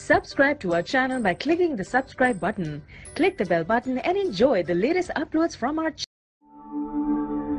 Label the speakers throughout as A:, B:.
A: Subscribe to our channel by clicking the subscribe button. Click the bell button and enjoy the latest uploads from our channel.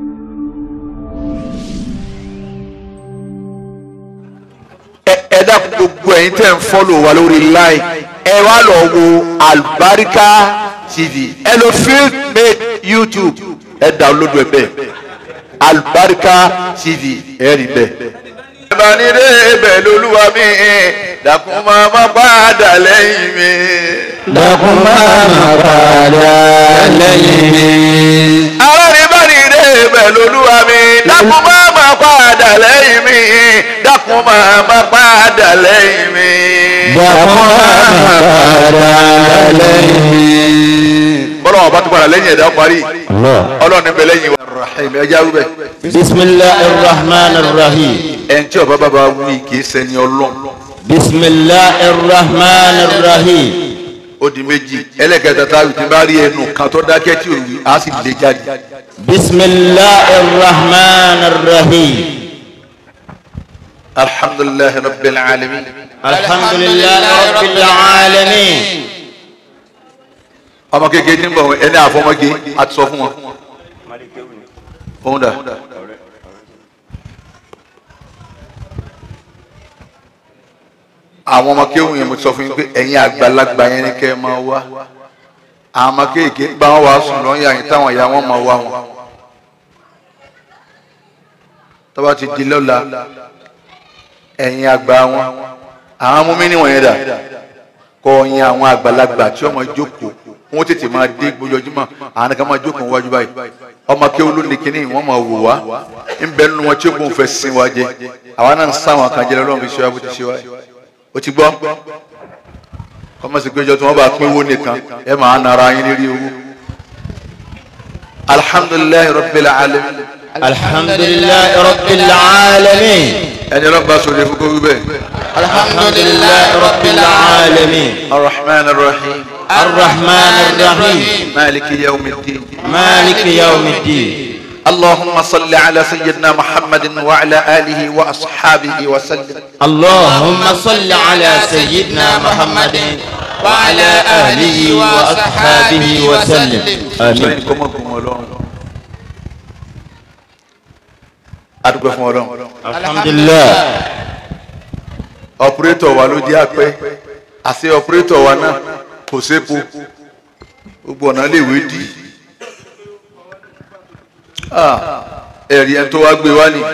B: ẹ dákun gbogbo ẹ̀yin tẹ́ ń fọ́lò wa lórí láì ẹ wá lọ wo Albarika TV ẹ lọ field made YouTube ẹ download ẹ bẹ́ẹ̀ Albarika TV ẹ rí bẹ́ẹ̀. ìbánidé ibẹ̀ lolúwa mi dákun máa má padà lẹ́yìn mi.
C: dákun máa ma padà lẹ́yìn mi.
B: alárìnbánidé ibẹ̀ lolúwa mi dákun máa má padà lẹ́yìn mi dákun máa má padà lẹ́yìn mi.
C: dákun máa ma padà lẹ́yìn mi.
B: bọ́lá wọn bá tún padà lẹ́yìn ẹ̀dá parí
C: Allah.
B: ọlọ́run níbẹ̀ lẹ́yìn wa rahim ẹja wúbẹ̀
C: bisimilahi rahman rahim.
B: ẹn tí ọba bàbá wí kì í ṣẹni ọlọ́run
C: bisimilahi rahman rahim.
B: ó di méjì ẹlẹ́kẹta tá a ti bá rí ẹnu kan tó dákẹ́ tí ò wí á sì lè jáde
C: bisimilahi rahman rahim.
B: alhamdulilayi rabbil alamin
C: alhamdulilayi rabbil alamin.
B: ọmọ kékeré tí ń bọ̀ ẹni àfọmọ́gé a ti sọ fún wọn òun dà àwọn ọmọ kéwù yẹn mo ti sọ fún yín pé ẹ̀yin àgbàlagbà yẹn ni kẹ́ ẹ máa wá àwọn ọmọ kéèké gba wọn wàá sùn lọ́yìn àyìn táwọn ìyá wọn máa wá wọn tó bá ti di lọ́la ẹ̀yin àgbà wọn àwọn ọmọ mi níwọ̀nyẹn dà kọ́ ọ̀yin àwọn àgbàlagbà tí ọmọ jókòó wọn tètè máa dé gbójúmọ́ àwọn kan máa jókòó wájú báyìí ọmọ kéwù ló ní kínní wọn máa wò wá ń bẹ nínú wọn tí ó kún fẹ́ sin wa jẹ àwa náà ń sáwọn kan jẹ lọ́wọ́ fi ṣe wá bó ti ṣe wá o ti gbọ́ kọ́mọ̀sí péjọ tí wọ́n bá pín owó nìkan ẹ máa nara yín lérí owó alhamdulilayi rabbil alamin
C: alhamdulilayi rabbil alamin.
B: ẹni ọlọ́ba sọ̀rọ̀ fún kówí bẹ́ẹ̀
C: alhamdulilayi rabbil alamin.
B: arrahman arrahim
C: الرحمن الرحيم
B: maliki yawmiddin
C: مالك يوم الدين
B: اللهم صل على سيدنا محمد وعلى آله وأصحابه وسلم
C: اللهم صل على سيدنا محمد وعلى آله وأصحابه وسلم آمين
B: kọ́mọ kún ọlọ́run adúgbò fún ọlọ́run
C: الحمد لله
B: ọpúrétọ̀ wa ló jẹ́ àpẹ́ àti ọpúrétọ̀ wa náà kò sépo gbogbo ọ̀nà lè wé dí Ah, ẹ̀rí ẹni tó wá gbé wá ní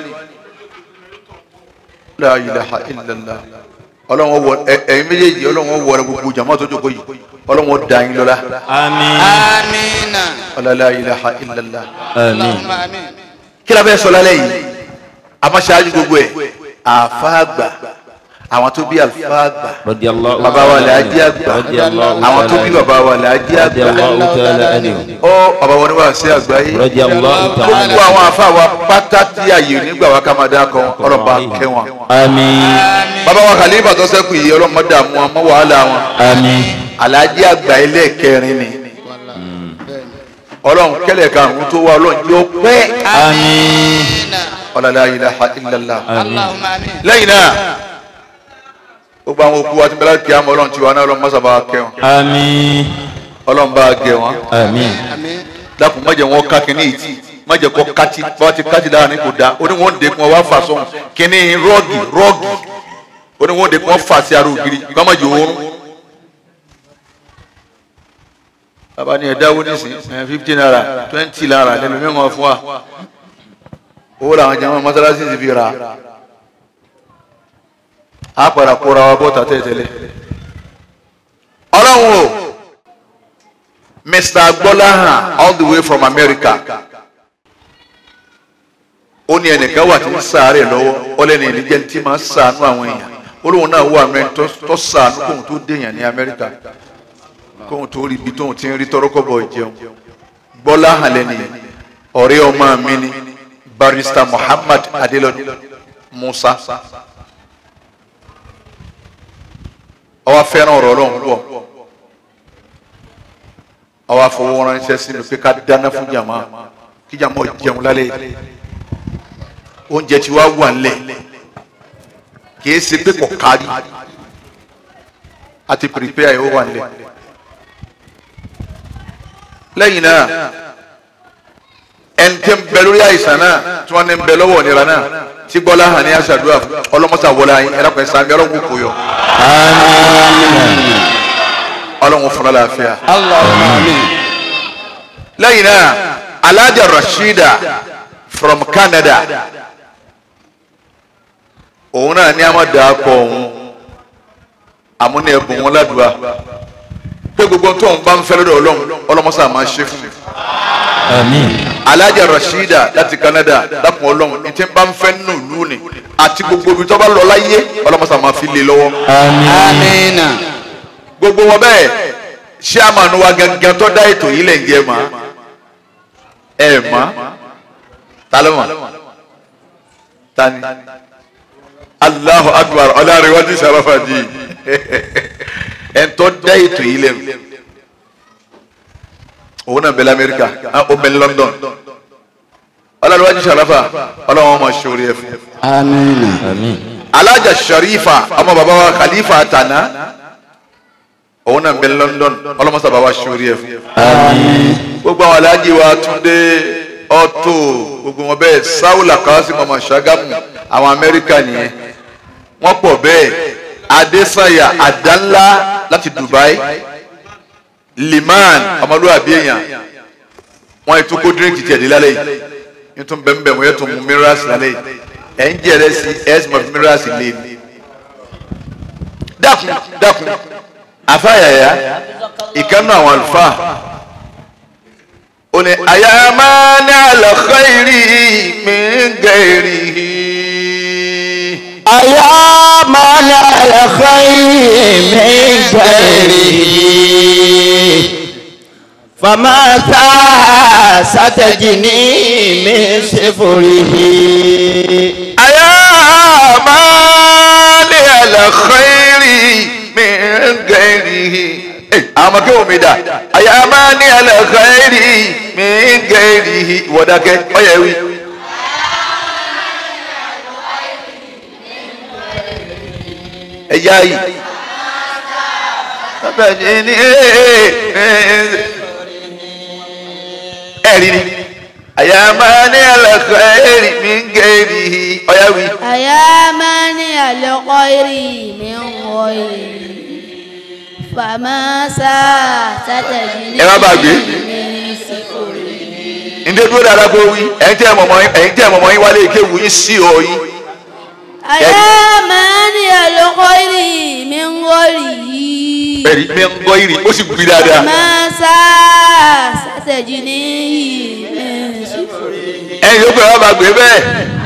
B: la ilaha illallah ọlọ́run wọ ẹ- ẹ̀yin méjèèjì ọlọ́run wọ gbogbo jàmọ́ tó jókòó yìí ọlọ́run dá yín lọ́lá
C: آمين
D: آمين
B: ọlá la ilaha illallah
C: آمين
D: اللهم آمين
B: kí la fẹ́ sọ lálẹ́ yìí amáṣáájú gbogbo ẹ̀ àfáàgbà àwọn tó bí àfáàgbà
C: رضي الله
B: bàbá wa lè ajé àgbà
C: رضي الله
B: àwọn tó bí
C: تعالى
B: bàbá wa lè ajé
C: رضي
B: àgbà
C: الله تعالى عنه
B: ọ bàbá wọn ni wà sí àgbáyé
C: رضي الله تعالى
B: gbogbo àwọn àfáà wa pátá tí àyè nígbà wa ká máa dá kan ọlọ́ba kẹwọn
C: آمين
B: bàbá wa khalifa tó sẹ́kù yìí ọlọ́mọdé àmú wọn mọ́ wàhálà wọn
C: آمين
B: alájẹ àgbà ẹlẹ́ẹ̀kẹrin ni ọlọ́run kẹlẹ̀ karùn-ún tó wá ọlọ́run yóò pẹ́
C: آمين
B: ọ̀làlá ilaha illallah
D: اللهم آمين
B: lẹ́yìn náà gbogbo àwọn òkú wa ti bẹ́lá kí á mọ ọlọ́run tiwa náà ọlọ́run mọ́sàbá kẹwọn
C: آمين
B: ọlọ́run bá gẹ wọn
C: آمين
D: آمين
B: dákun má jẹ́ wọn ká kínní ìtì má jẹ́ kọ́ kátì bá ti kátì dára ní kò dáa oníwọ̀n dé kún ọ wá fà sọ́hun kínní rọ́ọ̀gì rọ́ọ̀gì oníwọ̀n dé kún ọ fà sí ara ògiri kọ́ má jẹ́ oorun. bàbá ni ẹ̀dáwó nísìn ẹ̀ fifty naira twenty naira lẹ́nu mímọ́ fún wa owó làwọn jẹ́ mọ́sálásí ti fi rà á padà kóra wa bọ́ta tẹ́tẹ́lẹ̀ ọlọ́run o. Mr. Gbọ́láhàn all the way from America. Ó ní ẹnìkan wà tí ń sàárẹ̀ lọ́wọ́ ó lẹ́nu ìdíjẹ́ tí máa ń sàánú àwọn èèyàn. Olóhùn náà wà mẹ́rin tó tó sàánú kóhun tó déèyàn ní Amẹ́ríkà. Kóhun tó rí ibi tóhun ti ń rí tọ́rọ́kọ́bọ̀ ìjẹun. Gbọ́láhàn lẹ́nu ọ̀rẹ́ ọmọ mi ni Barrister Muhammad Adelodun Musa. Ó wá fẹ́ràn ọ̀rọ̀ Ọlọ́run púpọ̀ àwa fọwọ́ ránṣẹ́ sí mi pé ká dáná fún jàmá kí jàmá ó jẹun lálẹ́ yìí. oúnjẹ tí wàá wà nílẹ̀ kìí ṣe pé kò kárí àti prepare yìí ó wà nílẹ̀ lẹ́yìn náà ẹni tí ń bẹ lórí àìsàn náà tí wọ́n ní ń bẹ lọ́wọ́ ìnira náà tí gbọ́lá hàn ní aṣàdúrà fún ọlọ́mọṣà wọlé ayé ẹ̀rọ pẹ̀lú sàmì ọlọ́run kò yọ ọlọ́run fúnra láàfíà.
D: Allahumma amin.
B: lẹ́yìn náà alájà rashida from canada òun náà ní àmọ́ dàá pọ̀ òun àmúni ẹ̀bùn wọn ládùúgbà pé gbogbo tó ń bá ń fẹ́ lọ́dọ̀ ọlọ́run ọlọ́mọṣà máa ṣe fún mi
C: Àmín.
B: alájà rashida láti canada dákun ọlọ́run ní tí ń bá ń fẹ́ nínú ìlú ni àti gbogbo ibi tó bá lọ láyé ọlọ́mọṣà máa fi lé lọ́wọ́
C: Àmín.
D: Amina.
B: gbogbo wọn bẹ́ẹ̀ ṣé àmàlù wa gangan tó dá ètò yìí lẹ̀ ń jẹ́ mọ́ ẹ mọ́ ta ló mọ̀ ta ni Allahu akbar ọlọ́run wájú sàrọ́fà di ẹ̀ tó dá ètò yìí lẹ̀ òun náà bẹ̀rẹ̀ Amẹ́ríkà ó bẹ̀rẹ̀ London ọlọ́run wájú sàrọ́fà ọlọ́run wọn máa ṣòro ẹ̀ fún
D: Amina.
C: Àmín.
B: alájà Sharifa ọmọ bàbá wa Khalifa Tana òun náà bẹ̀rẹ̀ London ọlọ́mọsá bàbá ṣòro ẹ̀ fún
C: Àmín.
B: gbogbo àwọn aláàjì wa Túndé ọtò gbogbo wọn bẹ́ẹ̀ sáwùlà kawasi mọmọ Ṣàgámù àwọn Amẹ́ríkà nìyẹn wọ́n pọ̀ bẹ́ẹ̀ Adésànyà àdánlá láti Dubai Liman ọmọlúwàbí èèyàn wọ́n ètò kó dírínkì tiẹ̀ dé lálẹ́ yìí nítorí bẹ́ẹ̀ bẹ́ẹ̀ wọ́n yẹ tó mú minerals lálẹ́ yìí ẹ̀ ń jẹ́rẹ́ sí ẹ̀ sì mọ̀ fi minerals lé ní. dákun dákun afáyàyà ìkànnì àwọn àlùfáà ó ní àyàmá ní àlọ́kọ́ ìrì mi ń gẹ̀rì.
C: أيا من الخير من غيره فما ستجني من سفره
B: àyàmá ní àlọ́kọ́ ìrì mi ń gẹ̀rì. àwọn ọmọ kéwòn mi dà àyàmá ní àlọ́kọ́ ìrì mi ń gẹ̀rì. ìwọ́dàkẹ́ ọ̀yẹ́ wí. ẹ̀yà yìí. Bẹ́ẹ̀ni ní ẹ̀rí ni. Àyàmá ní àlàkọ̀ ẹ̀rí mi ń gẹ̀rì ọ̀yáwí.
E: أيا مانع الخير من غيره فما ستجني
B: Ẹ má bàgbé.
E: من سفره
B: Ǹdé dúró dáadáa kó wí. Ẹ̀yin tí ẹ̀ mọ̀mọ́ ẹ̀yin tí ẹ̀ mọ̀mọ́ yín wálé ike wù yín sí ọ yín.
E: أيا مانع الخير من غيره
B: Ẹ̀rí mi ń gbọ́ ìrì ó sì gbí dáadáa.
E: فما ستجني من سفره
B: Ẹ̀yin yóò pè wá bàgbé bẹ́ẹ̀.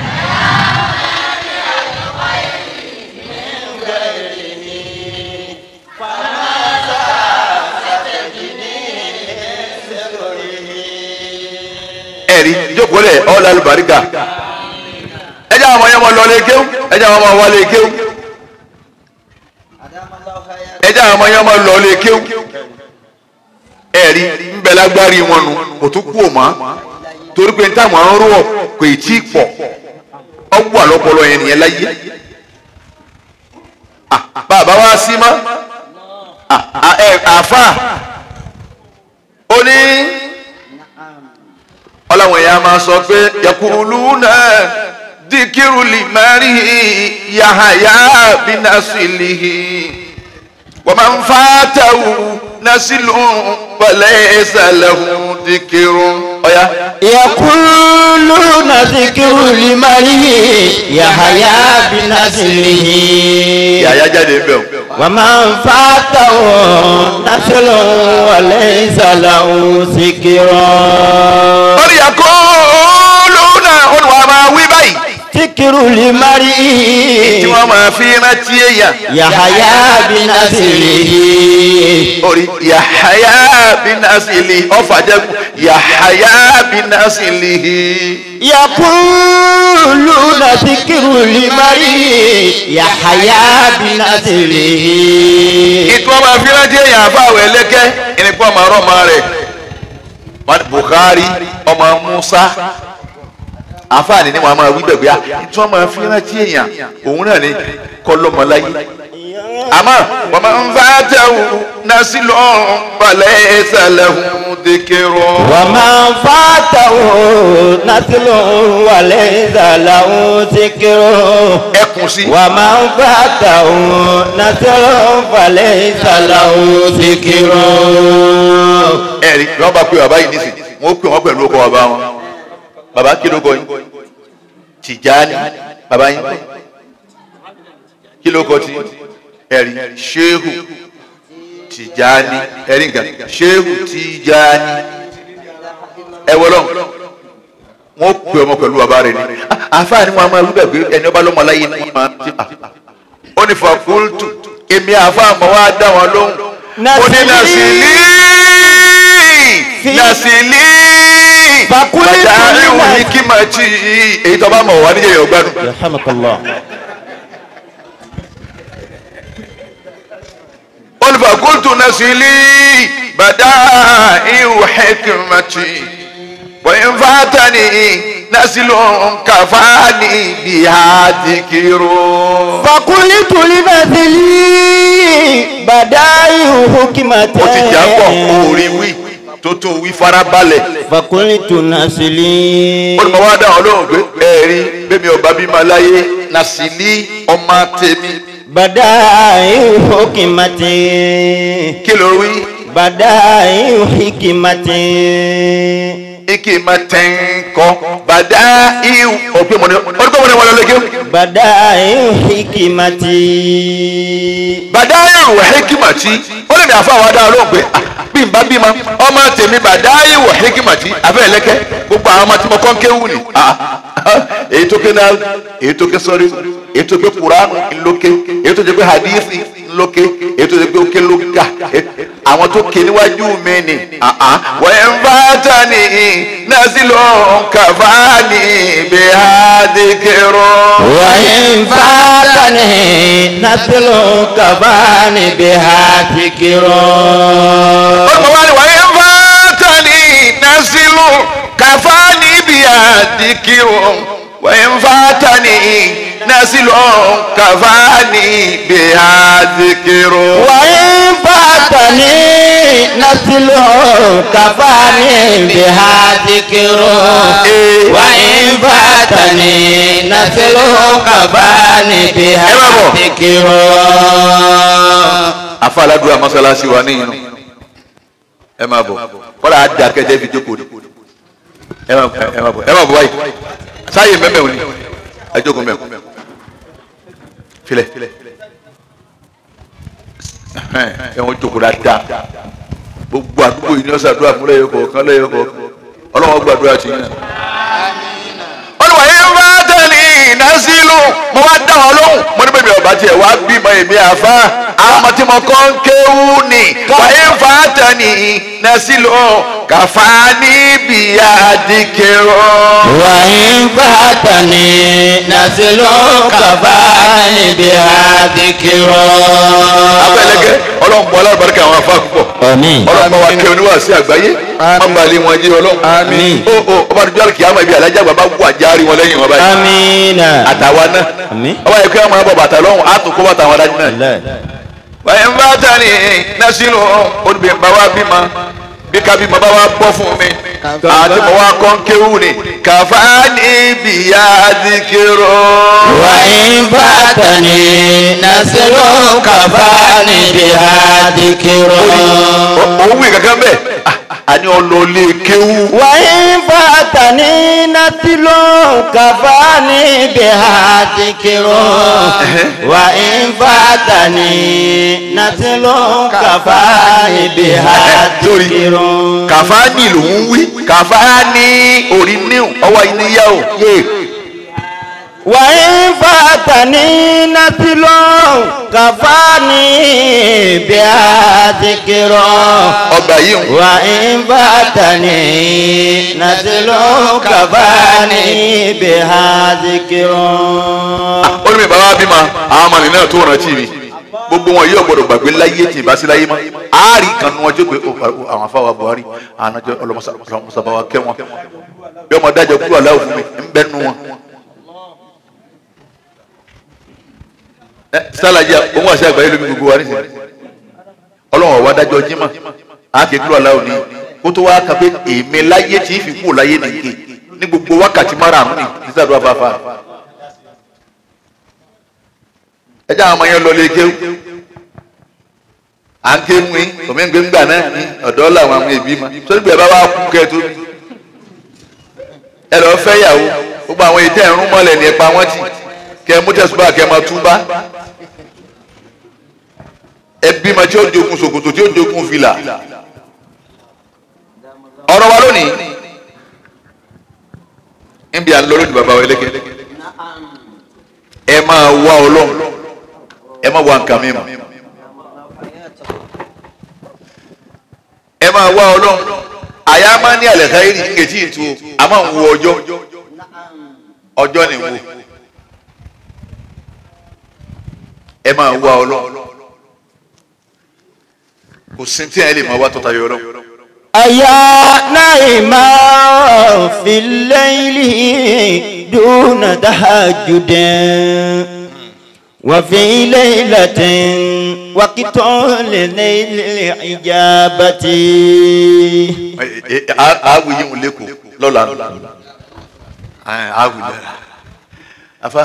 B: ẹ̀rí jókòó lẹ̀ ọ́ lálùbáríkà ẹ jẹ́ àwọn ọmọ yẹn mọ lọ lé kéwú ẹ jẹ́ àwọn ọmọ wa lé kéwú ẹ jẹ́ àwọn ọmọ yẹn mọ lọ lé kéwú ẹ̀rí ń bẹ lágbárí wọn nu kò tún kú òmá torí pé táwọn ń rú ọ kò ì tí ì pọ̀ ọ wà lọ́pọlọ yẹn nìyẹn láyé Ah, bàbá wa sí mọ́ Ah, ah, ẹ, àáfà ó ní ọlọ́wọ̀n èèyàn máa sọ pé yakuluna dikiru limari yahaya binasilihi wa man fatahu nasilu walaysa lahu dikiru ọ̀ya.
C: يقولون ذكر لمريه يحيى بنسله
B: yàyà jáde ń bẹ̀ o.
C: ومن فاته نسل وليس له ذكرا
B: ó ní yakuluna olùwà máa wí báyìí
C: ذكر لمريه
B: tí wọ́n máa fi rántí èèyàn.
C: يحيى بنسله
B: orí yahaya binasilihi ọ̀fà jẹ́kù yahaya binasilihi.
C: يقولون ذكر لمريه يحيى بنسله
B: ìtú ọmọ afínàjẹ èèyàn àfàwọ̀ ẹlẹ́kẹ́ ìnìkú ọmọ ọmọ rẹ̀ Bukhari ọmọ Musa àfààní ni wọn máa wí bẹ̀gbẹ́ ìtú ọmọ afínàjẹ èèyàn òun náà ni kọlọmọláyé àmọ́ wọ́n máa ń bá tẹ̀wù násìlọ́ balẹ̀ ìsàlẹ̀ dìkìrọ̀.
C: ومن فاته نسل وليس له ذكر
B: ẹkùn sí.
C: ومن فاته نسل فليس له ذكر
B: ẹ̀rí wọ́n bá pe bàbá yìí nísìn wọ́n pè wọ́n pẹ̀lú ọkọ̀ bàbá wọn bàbá kí ló kọ yín Tìjání bàbá yín kọ́ kí ló kọ tí ẹ̀rí Ṣéhù Tìjání ẹ̀rí nǹkan Ṣéhù Tìjání ẹ wọ́lọ́ wọ́n pè ọmọ pẹ̀lú bàbá rẹ̀ ni àfáà ni wọ́n máa wí bẹ́ẹ̀ pé ẹni ọba lọ́mọ láyé ni wọ́n máa ti ó ní fàkúrútù èmi àfáà mọ̀ wá dá wọn lóhùn ó ní nàṣìlì nàṣìlì
C: Fàkúrútù ní
B: bàtà
C: nà-
B: ìwò ní kí máa tí èyí tó bá mọ̀ wá níjẹ̀ yọ̀ gbádùn.
C: يرحمك الله
B: ó ní fàkúrútù nàṣìlì bàtà ìwò hẹ́kìmàtì wọ́n fàtàní nàṣìlù kàfáàní bíhá dìkìrò.
C: فقلت لنزلي بدائع حكمة
B: ó ti jà pọ̀ orí wí tó tó wí farabalẹ̀.
C: فقلت نزلي
B: ó ní mo wá dá wọn lóhùn pé ẹ̀rí bẹ́ẹ̀ mi ò bá bímọ láyé nàṣìlì ọmọ tèmi
C: بدائع حكمة
B: kí ló wí.
C: بدائع حكمة
B: ike ma tẹ́ń kọ́ bàdá ihu òpin mọ̀ni orúkọ mọ̀ni wọn lọ́lẹ́gẹ́
C: بدائع حكمة
B: bàdá ihu hekimati ó lè ní àfa àwọn adá lóhùn pé ah, bí n bá bímọ ọmọ tèmi bàdá ihu hekimati abẹ́ ẹlẹ́kẹ́ gbogbo àwọn ọmọ tí mo kọ́ ń kéwù ni ah, èyí tó ké náà èyí tó ké sọ́rí èyí tó ké kuranu ńlóké èyí tó ké hadithi ńlóké èyí tó ké óké lóka àwọn tó ké níwájú mi ni ah, ah. wọ́n ń bá tani násìlò kàfáàní bí hadikiro.
C: وإن فاتني نسل كفاني بها ذكر
B: olùkọ́ wa ni wọ́n ń bá tani násìlò kàfáàní bí hadikiro. wọ́n ń bá tani násìlò kàfáàní bí hadikiro.
C: وإن فاتني نسل كفاني بها ذكر وإن فاتني نسل كفاني بها ذكر
B: afa aládùúgbò masalasi wa ní inú ẹ máa bọ̀ kọ́lá àdá kẹjẹ fi jókòó ni ẹ máa bọ̀ ẹ máa bọ̀ ẹ máa bọ̀ báyìí sáyé mẹ́mẹ́ òní ẹ jókòó mẹ́mẹ́ filẹ̀ ẹ wọ́n jókòó dáadáa gbogbo àdúgbò yìí ni ọ̀sán àdúrà fún lẹ́yìn kọ̀ọ̀kan lẹ́yìn kọ̀ọ̀kan ọlọ́wọ́ gbàdúrà tì yín náà. olùwà yẹn bá tẹ̀lé násìlù mo wá dá wọn lóhùn mo ní bèbè ọba tiẹ̀ wá bímọ èmi àfa àwọn ọmọ tí mo kọ́ ń kéwú ni wàyé ń fa tẹ̀lé násìlù kàfá níbi àdìkẹ́rọ.
C: وإن فاتني نسل كفاني بها ذكر
B: abẹ́lẹ́gẹ́ ọlọ́run bọ́ alábàárikà àwọn afá púpọ̀
C: آمين
B: ọlọ́run bá wa kẹ́ oníwà sí àgbáyé wọ́n bá lé wọn jẹ́ ọlọ́run.
C: Àmín.
B: ó ó ọba àdúgbò àlùkìyà máa ibi alájà bàbá wù àjárí wọn lẹ́yìn wọn báyìí.
C: آمين
B: àtàwa náà
C: Àmín.
B: ọba yẹ kí wọn máa bọ bàtà lọ́hùn á tún kó bàtà wọn dájú náà.
C: الله
B: báyìí ń bá tani násìlò olùbẹ̀ bá wa bímọ bí kábí mo bá wa bọ́ fún mi àti mo wá kọ́ ń kéwù ni kàfá ní bìyà dìkìrò.
C: وإن فاتني نسل كفاني بها ذكر
B: òun wí kankan bẹ́ẹ̀ àní ọlọ́ọ̀lẹ́ kéwù.
C: وإن فاتني نسل كفاني بها ذكر وإن فاتني نسل كفاني بها ذكر
B: kàfáàní lòún wí kàfáàní orí níw ọwọ́ ìníyàwó yé
C: وإن فاتني نسل كفاني بها ذكر
B: ọgbà yìí ń
C: وإن فاتني نسل كفاني بها ذكر
B: ó ní mi bàbá bímọ àwọn ọmọ nìyẹn tó rántí mi gbogbo wọn yóò gbọ́dọ̀ gbàgbé láyé tí ìbá sí láyé mọ́ àárí kan ní wọn jó pé ó, ó, àwọn afáwa Buhari àwọn àjọ ọlọmọsàbáwa kẹ wọn bí ọmọ dájọ kúrò aláwọ fún mi ń bẹ nu wọn. ẹ sálàjì òun àṣẹ àgbáyé lómi gbogbo wa nísìnyí ọlọ́run ọ̀wá dájọ́ jímọ̀ àákékúrò aláwọ̀ ni kó tó wá ka pé èmi láyé tí ì fi kú láyé nìke ní gbogbo wákàtí márùn-ún ní nísàdúrà bàbá ẹ jẹ́ àwọn ọmọ yẹn lọ lé kéwù à ń ké ń wín òmí ń gbé ń gbà náà ní ọ̀dọ́ làwọn àwọn èbí ma sórí gbẹ bá wà kú kẹ́ tó bí ẹ lọ fẹ́ yàwó gbogbo àwọn ètò ẹ̀rún mọ́lẹ̀ ní ẹ̀pà wọn tì kẹ́ ẹ mú tẹ̀sùbà kẹ́ ẹ máa túbá ẹbí ma tí ó jogun ṣòkòtò tí ó jogun fìlà ọ̀rọ̀ wa lónìí níbi à ń lọ lónìí bàbá wa ẹlẹ́kẹ́ ẹ máa wá ọlọ́run ẹ máa wá nǹkan mímọ́ ẹ máa wá ọlọ́run àyà máa ní àlẹ́ káyìrì ń gètì ìtú a máa ń wo ọjọ́ ọjọ́ ni wo ẹ máa wá ọlọ́run kò sí tí ẹ lè máa wá tọ́ta yọ ọlọ́run.
C: أيا نائما في الليل دون تهجد وفي ليلة وقت لليل الإجابة
B: awu yi ń lẹ́kọ̀ọ́ lọ́la awu lẹ́la afa.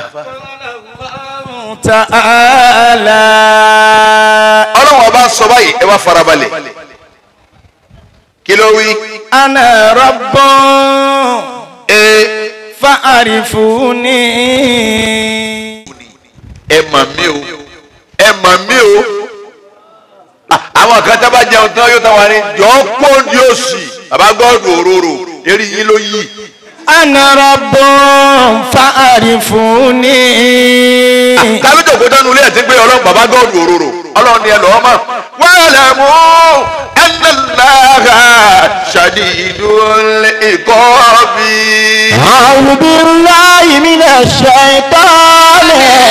C: تعالى
B: ọlọ́run ọba sọ báyìí ẹ wá farabalẹ̀ kí ló wí.
C: أنا رب
B: ee
C: فاعرفوني
B: ẹ mà mí o ẹ mà mí o Ah, àwọn kan tá bá jẹun tán yóò tán wà ní jọ kó ní òsì bàbá gọ́ọ̀dù òróró eré yín ló yí.
C: أنا رب فاعرفوني
B: tàbí jòkó tánu ilé ẹ̀ ti gbé ọlọ́run bàbá gọ́ọ̀dù òróró ọlọ́run ni ẹ lọ́ọ́ mọ̀ wàhálà mú ẹnìlára ṣàdìdún ìkọ́bí.
C: أعوذ بالله من الشيطان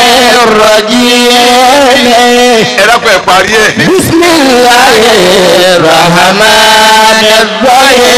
C: الرجيم
B: ẹ dákun ẹ parí ẹ.
C: بسم الله الرحمن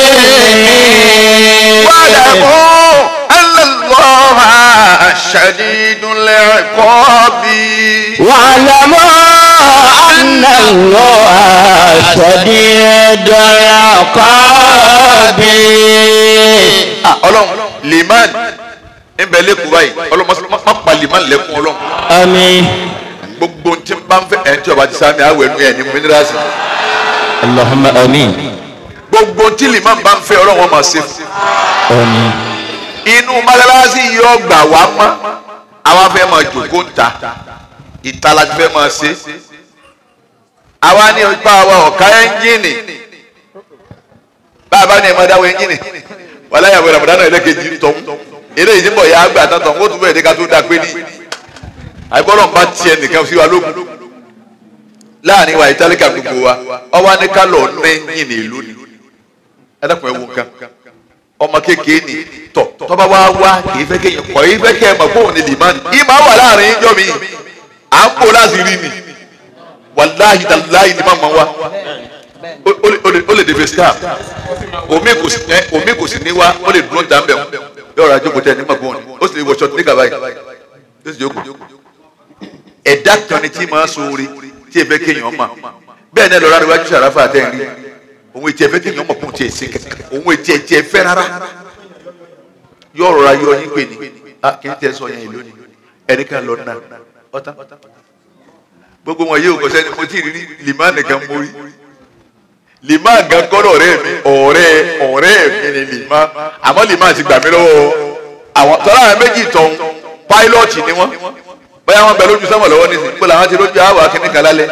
C: الرحيم
B: واعلموا أن الله شديد العقاب
C: واعلموا أن الله شديد العقاب
B: ọlọ́run liman nbẹ lẹkùn báyìí ọlọ́run má má pa liman lẹkùn ọlọ́run
C: آمين
B: gbogbo ntí bá ń fẹ́ ẹ̀ ń tí ọba ti sáà mi àwẹ̀ nù ẹ̀ ní mínírààsì
C: اللهم آمين
B: gbogbo ntí liman bá ń fẹ́ ọlọ́run wọn máa ṣe fún
C: آمين
B: inú mọ́sálásí yóò gbà wá mọ́ àwa fẹ́ máa jòkó ń ta ìta la ti fẹ́ máa ṣe àwa ní ipa wa ọ̀ka ẹ́ńjìnì bá a bá ní ẹ̀ máa dáwọ́ ẹ́ńjìnì wàlá yàgò ramadan náà ẹlẹ́kejì ń tọ́hún eré yìí ń bọ̀ yà á gbà tán tán ó tún bẹ̀rẹ̀ dé ká tó dáa pé ní àìbọ́lọ̀ ń bá tiẹ̀ nìkan sí wa lókun láàrin wa ìtàlíkà gbogbo wa ọwọ́ ní ká lọ ní ẹ́ńjìnì ìlú ni ẹ dákun ẹ wo nǹkan ọmọ kékeré ni tọ tọba wa wá kìí fẹ́ kéèyàn kọ yìí fẹ́ kẹ́ ẹ mọ̀ kó òun ni limani ìmọ̀ wà láàrin ìjọ mi à ń kó láti rí ni wàláhi tàláhi ni màmá wa ó- ó lè- ó lè- ó lè dèbè star omi kò sí ẹ omi kò sí ní wa ó lè dúró dá mbẹ yóò rà jókòó tẹ ní màgbọ́n ni ó sì lè wọ ṣọtí ní gàbáyì ó sì jókòó ẹ̀dá kan ni tí màá sóore tí ẹ fẹ́ kéèyàn mà bẹ́ẹ̀ náà lọ́ra níwájú sàràfà àtẹ̀rí òun ètí ẹ fẹ́ kéèyàn mọ̀ kó tiẹ̀ sí kẹ̀kẹ́ òun ètí ẹ tiẹ̀ fẹ́ rárá yóò rọra yọ yín pè ní ah kì í tẹ sọ yẹn ìlú ni ẹni kan lọ náà ọ̀tá gbogbo wọn yóò kọsẹ́ ni mo ti rí limá nìkan mo rí limá gan kọ́dọ̀ ọ̀rẹ́ mi ọ̀rẹ́ ọ̀rẹ́ mi ni limá àmọ́ limá ti gbà mí lọ́wọ́ àwọn tọ́lá àwọn méjì tọ̀ pílọ́ọ̀tì ni wọ́n bóyá wọn bẹ lójú sọ́mọ̀ lọ́wọ́ nísìnyí pé làwọn ti lójú àwọn akínníkan lálẹ́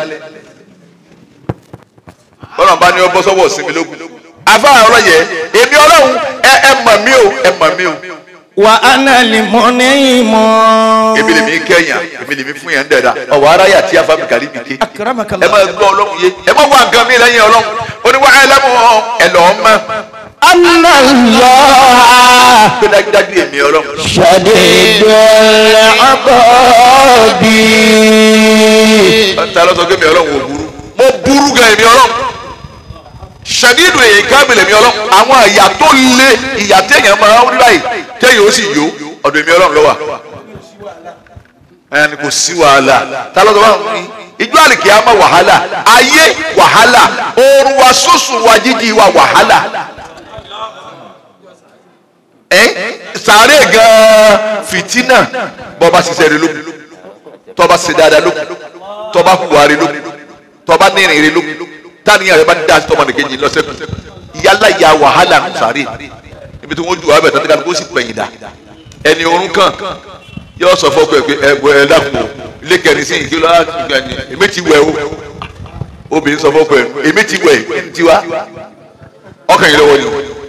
B: bọ́lá bá ní ọ bọ́ sọ́wọ́ sinmi lógun afa ọ̀rọ̀ yẹ èmi ọlọ́run ẹ ẹ mọ̀ mí o ẹ mọ̀ mí o
C: وأنا المنيم
B: èmi lèmi kẹ́yìn èmi lèmi fún yẹn ń dẹ̀da ọ̀wọ́ aráyà tí a fa mi kàrí mi ké
C: أكرمك
B: ẹ
C: الله
B: máa gbọ́ ọlọ́run yé ẹ máa wá nǹkan mi lẹ́yìn ọlọ́run ó ní wá ẹ lẹ́mu ẹ lọ́ọ́ mọ́
C: أن الله
B: pé dájúdájú èmi ọlọ́run
C: شديد العقاب
B: ta ló sọ pé èmi ọlọ́run ò burú mo burú gan èmi ọlọ́run ṣàdídù èyí kábìlì èmi ọlọ́run àwọn ìyà tó le ìyà téèyàn máa ń láì téèyàn ó sì yó ọ̀dọ̀ èmi ọlọ́run ló wà ẹni kò sí wàhálà ta ló sọ fún mi ìjọ àlìkè á má wàhálà ayé wàhálà oorun wa sùsù wa jíjí wa wàhálà ẹ sàárè gan fìtínà bọba ṣiṣẹ́ rẹ lókun tọba ṣe dáadáa lókun tọba hùwà rẹ lókun tọba nírìn rẹ lókun táníyàn rẹ bá dá tọmọ nìkejì lọsẹkùn yálà ya wàhálà ń sàárè ibi tí wọn ju abẹ tán kó sì pẹ̀yìn dà ẹni orun kan yóò sọ fọkọ ẹ pé ẹ bọ ẹ dàpọ ilé kẹrin sí ìkìlọ ìgbà ni èmi ti wẹ o obìnrin sọ fọkọ ẹ èmi ti wẹ ẹni tiwa ọkàn yìí lọ́wọ́ ni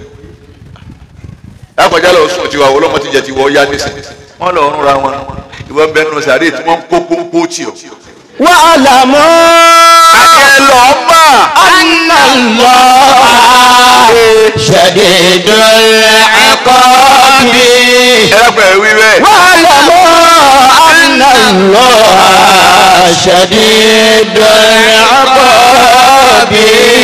B: akọjá lọ sùn tiwa ọlọmọ ti jẹ tiwọ ya nísìn wọn lọ ọrùn ra wọn ìwọ bẹ nù sàárè tí wọn ń kó kókó tì ọ.
C: واعلموا
B: akẹ́ lọ mọ̀
C: أن الله شديد العقاب
B: ẹ pẹ̀ wí bẹ́ẹ̀.
C: واعلموا أن الله شديد العقاب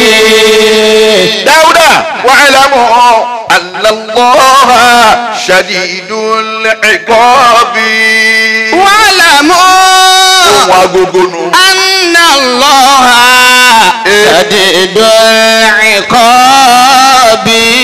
B: dáúdà wa'lamu anna Allaha shadidul iqabi.
C: واعلموا
B: ohun agogo nu.
C: أن الله شديد العقاب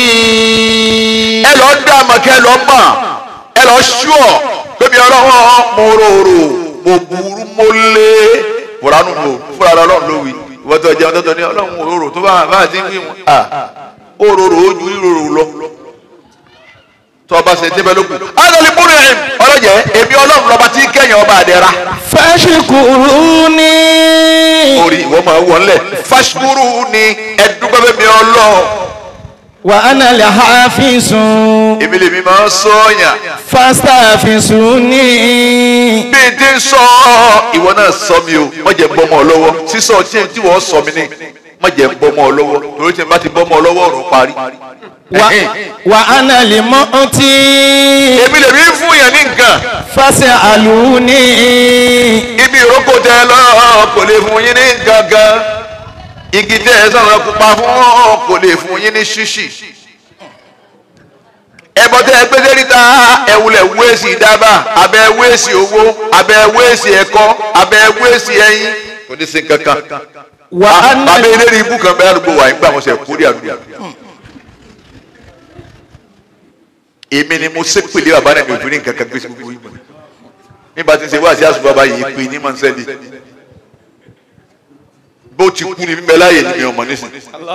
B: ẹ lọ dá àmọ́ kẹ́ ẹ lọ mọ̀ ẹ lọ ṣúọ̀ bébí ọlọ́wọ́ mo rorò mo burú mo lé fúranù mo fúra ọlọ́run ló wí ìwọ́n tó jẹun tó tọ́ ní ọlọ́run mo rorò tó bá bá ti ń wí wọn à ó rorò ó ju rírorò lọ tó ọba ṣe débẹ̀ lókun adọ́lẹ̀ múlẹ̀ ẹ̀ ọlọ́jẹ̀ èmi ọlọ́run lọ́ba tí kẹ́yìn ọba àdẹ́ra
C: فاشكروني
B: orí ìwọ máa wọlé fashkuru ni ẹdúgbẹ́ bẹ́ẹ̀ mi ọlọ́run
C: وأنا الحافظ
B: èmi lèmi máa ń sọ̀yàn
C: فاستحفظوني
B: bí n ti ń sọ ìwọ náà sọ mi o má jẹ́ bọ́mọ ọ lọ́wọ́ sísọ tí tí wọ́n sọ mi ní má jẹ́ bọ́mọ ọ lọ́wọ́ torí tí n bá ti bọ́mọ ọ lọ́wọ́ ọ̀rọ̀ parí.
C: و- وأنا المؤتي
B: èmi lèmi ń fún yẹn ní nǹkan
C: فاسألوني
B: ibi ìrókò tẹ lọ kò lè fún yín ní nǹkan gan igi tẹ ẹ sọ̀rọ̀ pupa fún kò lè fún yín ní ṣíṣì ẹbọ tẹ ẹ gbẹdẹ níta ẹwulẹ wéèsì dábà abẹ wéèsì owó abẹ wéèsì ẹ̀kọ́ abẹ wéèsì ẹyin kò ní sí kankan
C: وأنا
B: bàbá eléré ibú kan bẹ́ẹ̀ àdúgbò wa nígbà wọn sẹ kórè àdúgbò èmi ni mo sépèlé bàbá náà mi ò fi ní nǹkan kan gbé sí gbogbo yìí nígbà tí ń ṣe wá sí àṣùbọ̀ bàbá yìí pé ní mọ̀nsẹ́lì bó ti kú ni mímẹ́ láàyè ni mi ò mọ̀ nísìn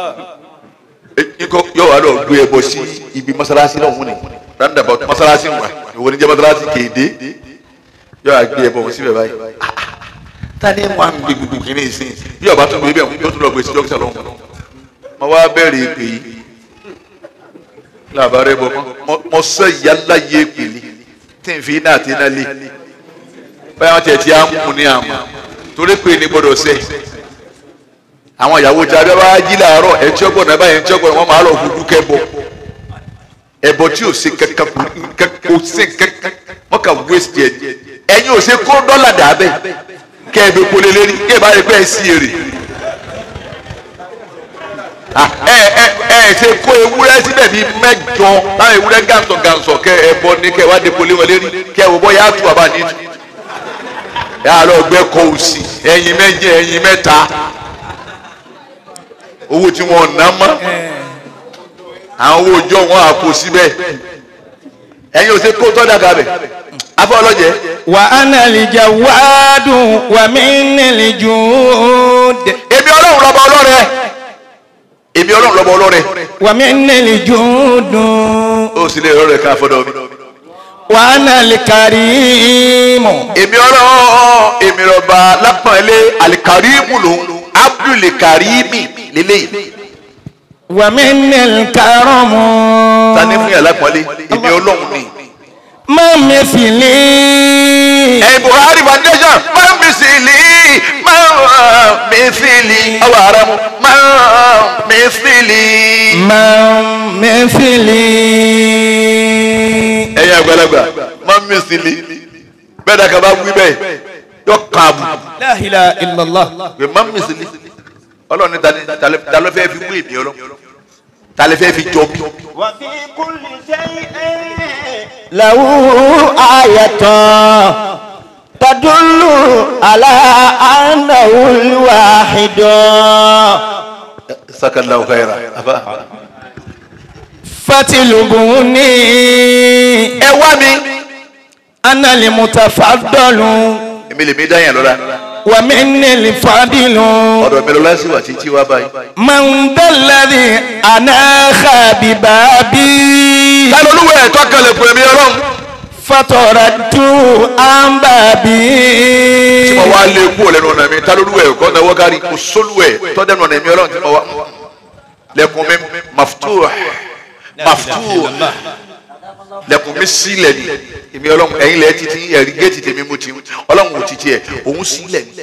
B: ikọ̀ yóò wá lọ gbé ẹbọ sí ibi mọ́sálásí náà wọ́n ni roundabout mọ́sálásí wà ìwọ ni jẹ́ mọ́sálásí kéde yóò wá gbé ẹbọ wọn síbẹ̀ báyìí tani mu àmì gbé gbogbo kìíní ìsìn bí ọba tún gbé bẹ́ẹ̀ yóò tún lọ gbé sí dókítà lọ́hùn mo wá bẹ̀rẹ̀ èpè yìí làbárẹ̀ bọ̀ mọ́ mọ́ sọ ìyálà yé èpè ni tí n fi iná àti iná lé báyọ̀ wọn tiẹ̀ ti á mú ní àmọ́ torí pé ní gbọ́dọ̀ sẹ́ àwọn ìyàwó tí a bẹ wá jí làárọ̀ ẹ̀ tí ọgbọ̀n náà báyìí ẹ̀ tí ọgbọ̀n wọn máa lọ dúdú kẹ́bọ ẹbọ tí ò ṣe kankan kò ṣe kankan wọn kà waste ẹ ẹ̀yin ò ṣe kó dọ́là dà bẹ́ẹ̀ kẹ́ ẹ bẹ kólé lérí kẹ́ ẹ bá yẹ pé ẹ sí èrè Ah, ẹ ẹ ẹ ṣe kó ewúrẹ́ síbẹ̀ bíi mẹ́jọ láwọn ewúrẹ́ gàǹsọ̀ gàǹsọ̀ kẹ́ ẹ bọ ní kẹ́ ẹ wá dé kólé wọn lérí kẹ́ ẹ wò bọ́ yà á tu àbá ní tu yà á lọ gbẹ́ kọ́ òsì ẹ̀yin méje ẹ̀yin mẹ́ta owó tí wọn ná mọ́ àwọn owó ọjọ́ wọn àpò síbẹ̀ ẹ̀yin ò ṣe kó tọ́ dàgbà bẹ̀ afọ ọlọ́jẹ́
C: وأنا الجواد ومن الجود
B: èmi ọlọ́run lọ́ba ọlọ́rẹ èmi ọlọ́run lọ́ba ọlọ́rẹ
C: ومن الجود
B: ó sì lè rọrẹ ká fọdọ mi
C: وأنا الكريم
B: èmi ọlọ́run èmi lọ́ba lápọ̀nlé alikarimu lòun abdulkarimi lélẹ́yìí
C: ومن الكرم
B: tani fún yàrá lápọ̀nlé èmi ọlọ́run ni.
C: ما مثلي
B: ẹ buhari foundation máa mi sì lì máa mi sì lì ọwọ́ ara mu máa mi sì lì.
C: ما مثلي
B: ẹ̀yin àgbàlagbà máa mi sì lì bẹ́ẹ̀ dàgbà bá wí bẹ́ẹ̀ yọ kààbù
C: لا إله إلا الله
B: pé máa mi sì lì ọlọ́run ní tani talẹ́ fẹ́ fi wú èmi ọlọ́run talẹ́ fẹ́ fi jọ mí.
C: وفي كل شيء له آية تدل على أنه الواحد
B: sakallahu khaira afa.
C: فتلبوني
B: ẹ wá mi.
C: أنا المتفضل
B: èmi lèmi dá yẹn lọ́la.
C: ومني الفاضل
B: ọ̀dọ̀ mi lọ́la sí wa títí wá báyìí.
C: من ذا الذي أناخ ببابي
B: ta ló lúwẹ̀ ẹ̀ tọ́kẹ̀lẹ̀ fún ẹ̀mí ọlọ́run.
C: فتردت عن بابي
B: tí mo wá lé kú lẹ́nu ọ̀nà mi ta ló lúwẹ̀ ẹ̀ kọ́ náwó kárí kò sólúwẹ̀ tọ́dẹ̀nu ọ̀nà ẹ̀mí ọlọ́run tí mo wá. lẹ́kùn mi maftuh maftuh lẹ́kùn mi sílẹ̀ ni èmi ọlọ́run ẹ̀yin lẹ́ títí ẹ̀rí géètì tèmi mú ti ọlọ́run ò títí ẹ̀ òun sílẹ̀ ni.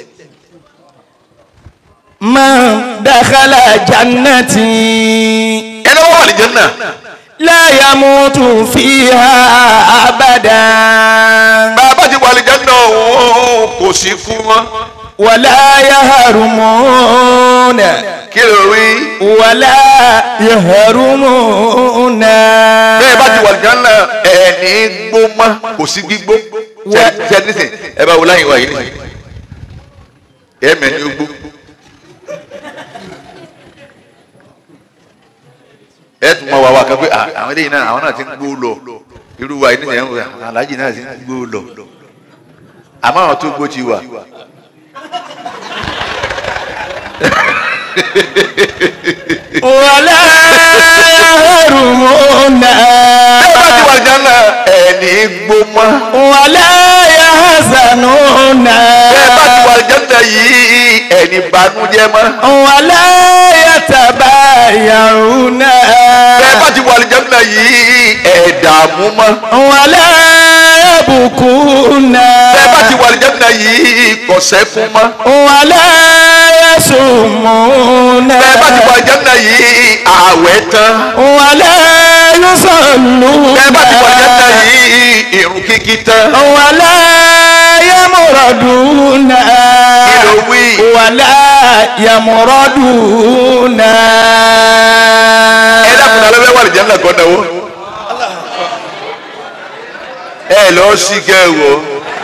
C: من دخل جنتي
B: ẹni wọ́n wà ní jẹ́nà
C: لا يموت فيها أبدا
B: bàbá ti wà ní jẹ́nà òun kò sí kú mọ́
C: ولا يهرمون
B: kí ló rí
C: ولا يهرمون
B: bẹ́ẹ̀ bá ti wà ní jẹ́nà ẹ̀ẹ́nì gbó mọ́ kò sí gbígbó ṣe nísìn ẹ bá wo láyìn wá yìí nísìn ẹ̀ẹ́mẹ̀ ni ó gbó ẹ tún mọ wà wá kan pé à, àwọn eléyìí náà àwọn náà ti ń gbó lọ irú wa yìí nísìn ẹ̀ ń wò aláàjì náà ti ń gbó lọ àmọ́ àwọn tó gbó ti wà.
C: ولا يهرمون
B: bẹ́ẹ̀ bá ti wà ní jẹ́nà ẹ̀ẹ́nì gbó mọ́.
C: ولا يحزنون
B: bẹ́ẹ̀ bá ti wà jẹ́nà yìí ẹni banújẹ́ mọ́.
C: ولا يتبايعون
B: bẹ́ẹ̀ bá ti wà jẹ́nà yìí ẹ̀dààmú mọ́.
C: ولا يبكون
B: bẹ́ẹ̀ bá ti wà jẹ́nà yìí kọ̀sẹ́kún mọ́.
C: ولا يصومون
B: bẹ́ẹ̀ bá ti wà jẹ́nà yìí ààwẹ̀ tán.
C: ولا يصلون
B: bẹ́ẹ̀ bá ti wà jẹ́nà yìí ìrun kíkí tán.
C: ولا يمرضون
B: kí ló wí.
C: ولا يمرضون
B: ẹ dákun náà lọ́wọ́ wà jẹ́nà kọ́ náwó. ẹ lọ sí kẹ́ ẹ wò.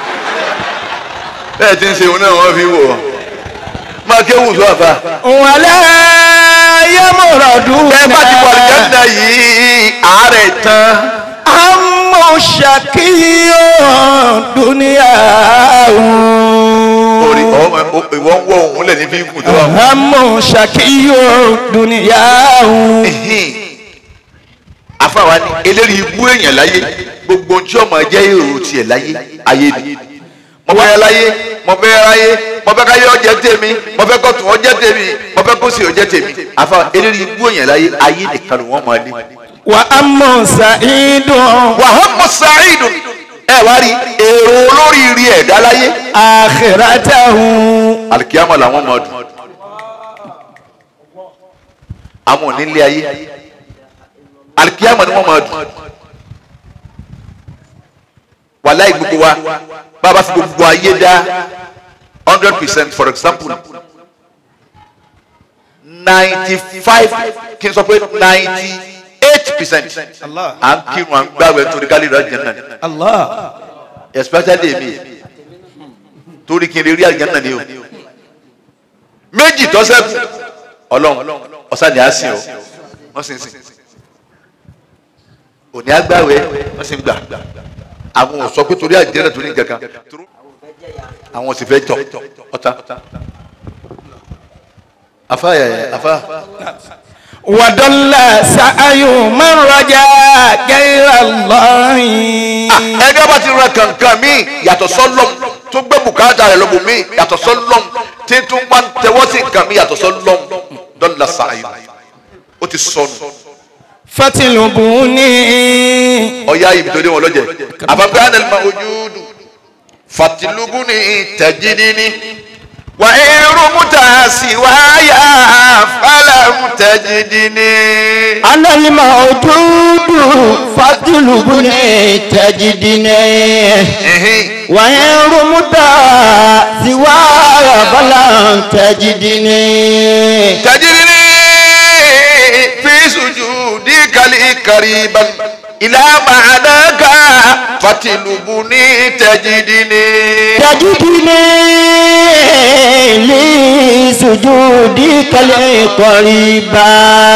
B: bẹ́ẹ̀ ti ń ṣe òun náà wọ́n fi wò. máa kéwù sọ àfa.
C: ولا يمرضون
B: bẹ́ẹ̀ bá ti wà jẹ́nà yìí àárẹ̀ tán.
C: هم شقي دنيا
B: orí ọmọ ìwọ ń wọ òun lẹ ní fi ń kù tó wà.
C: هم شقي دنيا
B: afáwa ni eléyìí ibú èèyàn láyé gbogbo ohun tí ọmọ jẹ́ èrò tiẹ̀ láyé ayé ni mo fẹ́ láyé mo fẹ́ ráyé mo fẹ́ káyé ọjẹ́ tèmi mo fẹ́ kọ́tù ọjẹ́ tèmi mo fẹ́ kóṣì ọjẹ́ tèmi afáwa eléyìí ibú èèyàn láyé ayé nìkan ni wọ́n máa ní.
C: وأما سعيد
B: wàhámù sàáìdù ẹ wá rí èrò olóríire ẹ̀dá láyé
C: آخرته
B: alikiyama làwọn máa dùn àwọn ò ní lé ayé alikiyama ni wọn máa dùn wàláì gbogbo wa bàbá fi gbogbo ayé dá hundred percent for example ninety five kí n sọ pé ninety eight percent à ń kírun à ń gbàgbé torí kálí rẹ jẹ náà
C: الله
B: especially èmi torí kí n lè rí àjẹ́ náà ni o méjì tó ṣẹ́kù ọlọ́run ọ̀sán ni a sìn o wọ́n sì ń sìn òní agbáwẹ̀ wọ́n sì ń gbà àwọn ò sọ pé torí àjẹ́ náà torí nǹkan kan àwọn ò sì fẹ́ tọ̀ ọ̀tá afa yẹ afa
C: وضل سعي من رجا غير الله
B: ẹni ọba ti ràn kankan mi yàtọ̀ sọ́lọ́m tó gbé bùkátà rẹ̀ lọ́bù mi yàtọ̀ sọ́lọ́m tí tún wá ń tẹwọ́ sí nǹkan mi yàtọ̀ sọ́lọ́m dọ́là sàáyé ó ti sọnù
C: فتلبوني
B: ọ̀yá ibi tó dé wọn lọ́jẹ̀ àfàgbé ànàlùmọ̀ ojúdù fàtìlúgùnì tẹ̀jìdìní wà irú múta sí wáyà fàlàmù tẹ̀jìdìní.
C: أنا الموجود فاطلبني تجدني وإن رمت سواي فلن تجدني
B: تجرني في سجودك لي قريبا إلى معناك fatilubuni tajidini.
C: تجدني لسجودك القريبا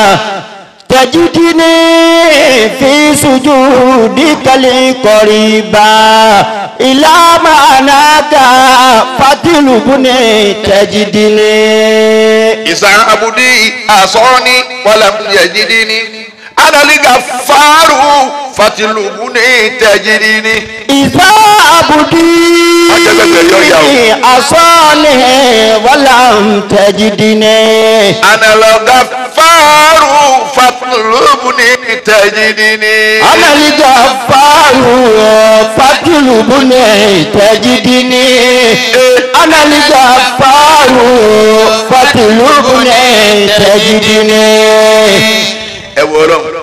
C: تجدني في سجودك القريبا إلى معناك فتلبني تجدني
B: ìsàn abudi asọ́ni wàlám yajidini. analiga faru fatilubuni tajidini.
C: إذا
B: Ajẹ́gbẹ́gbẹ́ yọ ìyá o.
C: أبدي أصالح ولم تجدني
B: analoga faru fatilubuni tajidini.
C: أنا الجفار فاطلبني تجدني أنا الجفار فاطلبني تجدني
B: ẹ wọ ọlọ́run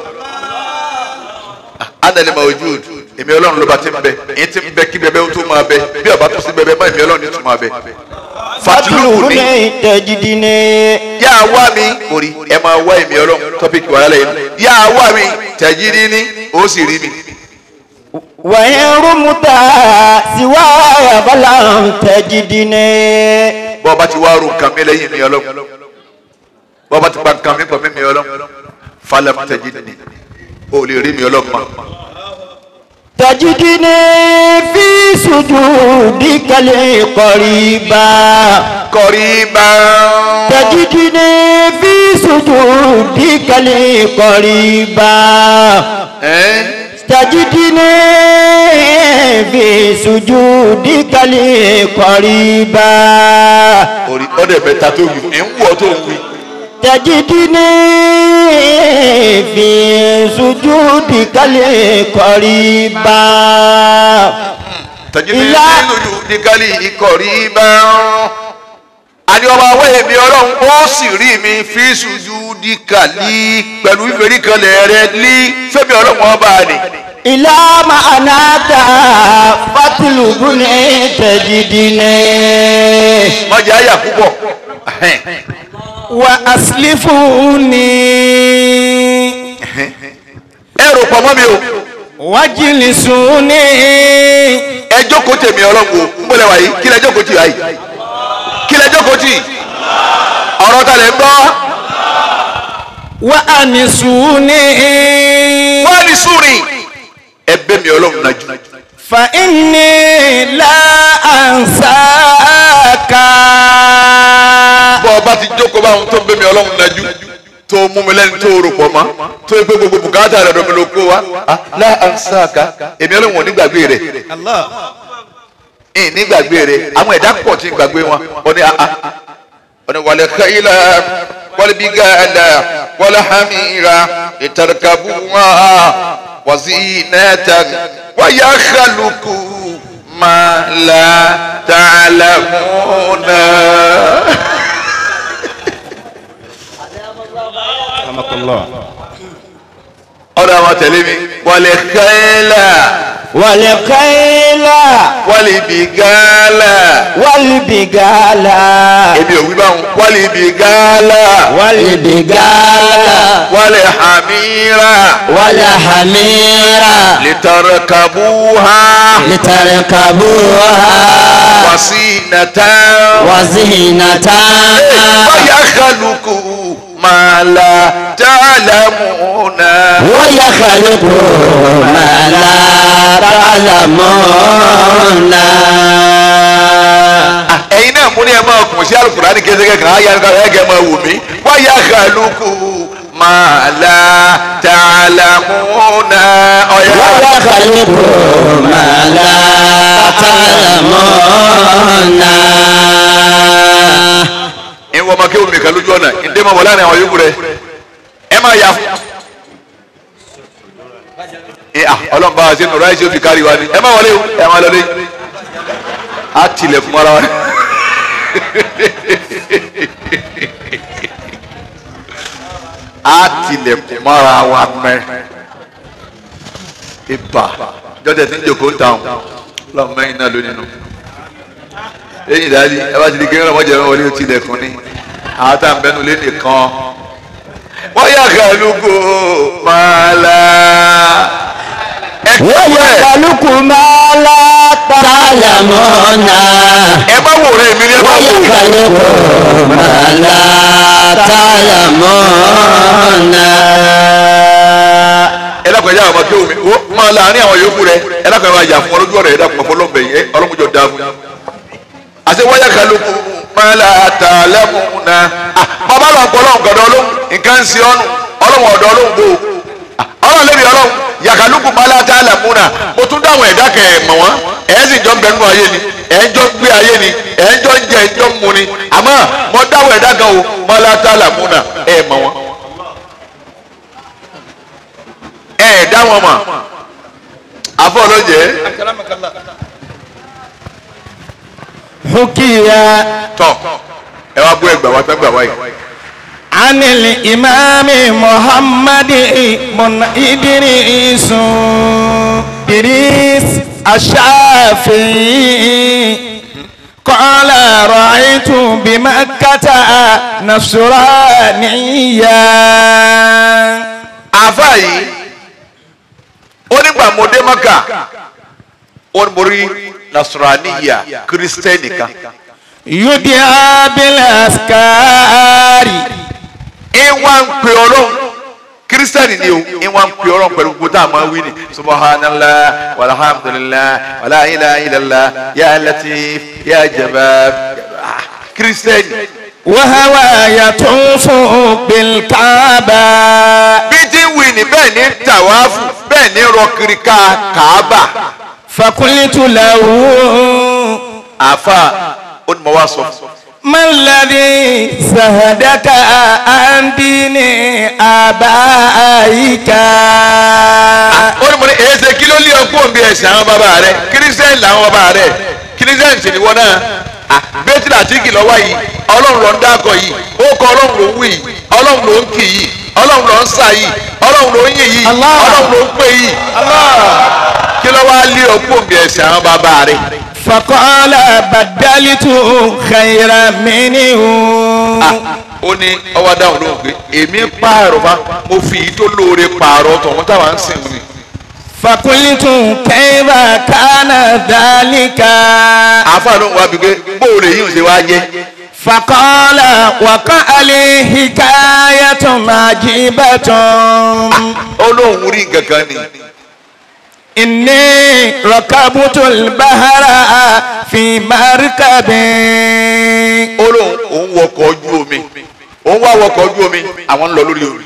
B: adali mawujud èmi ọlọ́run ló bá ti ń bẹ èyí ti ń bẹ kí bẹbẹ ó tó máa bẹ bí ọba tó sí bẹbẹ mọ èmi ọlọ́run ní tó máa bẹ fatilubu ni
C: فاطلبني تجدني
B: yà á wá mi orí ẹ máa wá èmi ọlọ́run tọ́pìkì wàhálà yìí yà á wá mi tẹ̀jírí ni ó sì rí mi
C: وإن رمت سواي فلم تجدني
B: bọ́ ọba ti wá ro nǹkan mi lẹ́yìn mi ọlọ́run bọ́ ọba ti pa nǹkan mi pọ̀ mí mi ọlọ́run falam tẹ̀jírí ni ó lè rí mi ọlọ́run mọ́.
C: تجدني في سجودك القريبا
B: kọ̀ríbà
C: تجدني في سجودك القريبا
B: ẹ́
C: تجدني في سجودك القريبا
B: orí ọ̀dẹ̀ bẹ̀ta tó wù ẹ̀ ń wọ̀ tó wù.
C: تجدني في سجودك القريبا
B: tẹ̀jírí
C: Ilá.
B: nínú ìdíkálì ìkọ̀ríbà àní ọba awé mi ọlọ́run ó sì rí mi fi ṣùjú díkàlì pẹ̀lú ìfèrí kanlẹ̀ rẹ ní fẹ́mi ọlọ́run ọba ni.
C: إلى معناك فاطلبني تجدني
B: mọ̀jà ayà púpọ̀
C: وأسلفوني
B: ẹ rò pọ̀ mọ́ mi o
C: واجلسوني
B: ẹ jókòó tèmi ọlọ́run o ń bọ̀lẹ̀ wáyé kí lẹ jókòó tì wáyé kí lẹ jókòó tì ọ̀rọ̀ ta lẹ ń gbọ́
C: وأنسوني
B: wọ́n ní súnrin ẹ bẹ́ mi ọlọ́run nájú
C: فإني لا أنساك
B: bọ́ ọba ti jókòó báwọn tó ń bẹ́ mi ọlọ́run nájú tó mú mi lẹ́ni tó rò pọ̀ mọ́ tó yẹ pé gbogbo bùkátà rẹ̀ lọ́mi ló kó wa Ah, lá ansáàká èmi ọlọ́run ò ní gbàgbé rẹ̀ ìn ní gbàgbé rẹ̀ àwọn ẹ̀dá pọ̀ tí ń gbàgbé wọn ó ní àá ó ní wàlẹ̀ káyìlá wàlẹ̀ bí gàdá wàlẹ̀ hàmìrà ìtàrkàbù wà wàzí nẹ́ẹ̀tà wàyà kálukú màlá tààlàmúnà. ọ̀dọ̀ àwọn tẹ̀lé mi wàlẹ̀ káyìlá
C: والخيل
B: wàlẹ̀ bí gàlá.
C: والبغال
B: èmi ò wí báwọn wálé ibi gàálà
C: والبغال
B: wálé hàmírà
C: والحمير
B: lìtàràkàbúhà
C: لتركبوها
B: wàsínàtà
C: وزينة
B: wáyà kálukú màlà tààlàmùnà.
C: ويخلق ما لا تعلمون
B: ẹ̀yin náà mú ní ẹ máa kùn sí alukurani kẹsẹkẹ kan ayé alukara ẹ kẹ máa wù mí wáyà kálukú màlà tààlàmùnà. ọ̀yà
C: ويخلق ما لا تعلمون
B: ìwọ ọmọ kéwòn mi kan lójú ọ̀nà ìdè máa wọ̀ láàrin àwọn yòókù rẹ ẹ máa yà fún. ẹ à ọlọ́run bá wa sí nùrọ̀ àìsí òfin kárí wa ni ẹ máa wọlé o ẹ máa lọlé á tilẹ̀kùn ara wa ni. á tilẹ̀kùn mọ́ra wa mẹ́ ibà jọ́dẹ̀ tí ń jòkó ń tàn lọ́mọ mẹ́rin náà lónìí nù lẹ́yìn ìdájí ẹ bá ti di kéwọn ọmọdé ẹ̀rọ wọlé ti lẹ̀kùn ní àwọn tá à ń bẹnu lé nìkan wọ́n yà kálukú máa la ẹ
C: ويخلق ما لا تعلمون
B: ẹ bá wò rẹ mi ni ẹ bá wò rẹ.
C: ويخلق ما لا تعلمون
B: ẹ dákun ẹ jẹ́ àwọn ọmọ kí omi ó máa láàrin àwọn yòókù rẹ ẹ dákun ẹ máa yà fún ọlójú ọ̀rẹ́ ẹ dákun ọ̀pọ̀ ọlọ́mọbẹ yìí ọlọ́mọjọ dáa fún yín. àti wáyà kálukú máa la ta lẹ́kùn náà bàbá lọ pọ̀ ọlọ́run gbọ̀dọ̀ ọlọ́run nǹkan ń ṣe ọ́nù ọlọ́run ọ̀dọ̀ ọlọ́run bò ó ọlọ́run lè rí ọlọ́run yàkàlùkù máa la ta lẹ́kùn náà mo tún dáhùn ẹ̀dá kẹ̀ ẹ̀ mọ̀ wọ́n ẹ̀ sì jọ ń bẹ nínú ayé ni ẹ̀ ń jọ gbé ayé ni ẹ̀ ń jọ ń jẹ ẹ̀ ń jọ ń mu ni àmọ́ mo dáhùn ẹ̀dá kan o máa la ta lẹ́kùn náà ẹ̀ mọ̀ wọ́n ẹ̀ dá wọn mọ̀ àfọ̀ ọlọ́jẹ́
C: حكي
B: tọ̀ ẹ wá gbọ́ ẹgbàá wá gbẹ́gbàá wáyé.
C: عن الإمام محمد بن إدريس إدريس الشافعي قال رأيت بمكة نصرانيا
B: àfa yìí ó nígbà mo dé maka ó ní mo rí nasaraniya kristẹni kan
C: يدعى بالأسكار
B: ìwà ń pè ọlọ́run kristẹni ni o ìwà ń pè ọlọ́run pẹ̀lú gbogbo tá a máa wí ni subhanallah walhamdulillah wala ilaha illallah ya latif ya jabab Ah, kristẹni
C: وهو يطوف بالكعبة
B: bí tí ń wí ni bẹ́ẹ̀ ní tàwáfù bẹ́ẹ̀ ní rọ kiri ká kàábà
C: فقلت له
B: àfa ó ní mo wá sọ fún un.
C: ما الذي زهدك عن دين آبائك
B: ó ní mo ní èyí ṣe kí ló lé ọkú òǹbí ẹ̀sìn àwọn bàbá rẹ kírísítẹ́nì làwọn bàbá rẹ kírísítẹ́nì sì ni wọ́n náà bẹ́tìlá àtìkì lọ́wọ́ yìí ọlọ́run ló ń dákọ̀ yìí ó kọ ọlọ́run ló ń wí yìí ọlọ́run ló ń kì yìí ọlọ́run ló ń sà yìí ọlọ́run ló ń yìn yìí
C: Allah.
B: ọlọ́run ló ń pè yìí kí ló wá lé ọkú òǹbí ẹ̀sìn àwọn bàbá rẹ.
C: فقال بدلت خيرا منه
B: ó ní ọwọ́ dáhùn lóhùn pé èmi pààrọ̀ bá mo fi èyí tó lóore pààrọ̀ tọ̀hún táwa ń sìn ní.
C: فقلت كيف كان ذلك
B: àáfàá ló ń wá bí pé bóòlù èyí ò ṣe wá jẹ́.
C: فقال وقع لي حكاية عجيبة
B: ó lóun rí nǹkan kan ni.
C: إني ركبت البحر في مركب
B: ó lóun òun wọkọ̀ ojú omi òun wá wọkọ̀ ojú omi àwọn ń lọ lórí omi.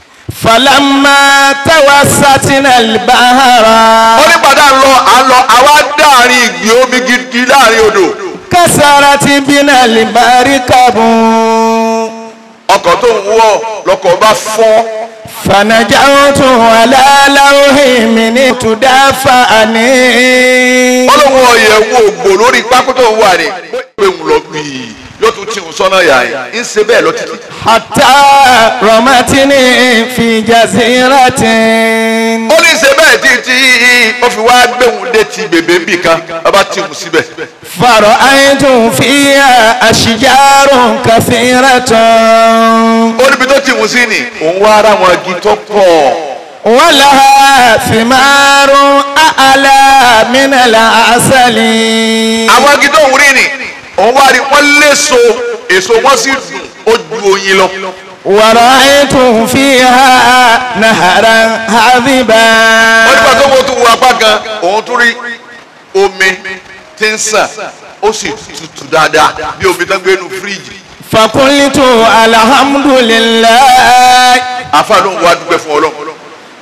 C: فلما توسطنا البحر
B: ó ní padà ń lọ à ń lọ àwa dáàrin ìgbì omi gidi láàrin odò.
C: كسرت بنا المركب
B: ọkọ̀ tó ń wọ̀ lọkọ̀ bá fọ́.
C: فنجوت على لوح من تدافعني
B: ó lóun ọ̀yẹ̀wò ògbò lórí pákó tó ń wà ní. pé ń lọ gbìyì yóò tún tì ń sọ́nà yà yín ń ṣe bẹ́ẹ̀ lọ títí.
C: حتى رمتني في جزيرة
B: ó ní ṣe bẹ́ẹ̀ títí ó fi wá gbẹ̀hùn létí bèbè bì kan bàbá tì ń síbẹ̀.
C: فرأيت فيها أشجار كثيرة
B: ó níbi tó tì ń sí ni òun wá ara wọn igi tó pọ̀.
C: ولها ثمار أعلى من العسل
B: àwọn igi tó ń rí ni òun wá rí wọn léso èso wọn sì dùn ó ju oyin lọ.
C: ورأيت فيها نهرا عذبا
B: ó nígbà tó wọ́n tún wo apá kan òun tún rí omi tí ń sàn ó sì tutù dáadáa bí omi tó ń gbé nu fíríjì.
C: فقلت الحمد لله
B: àfa ló ń wá dúpẹ́ fún ọlọ́run.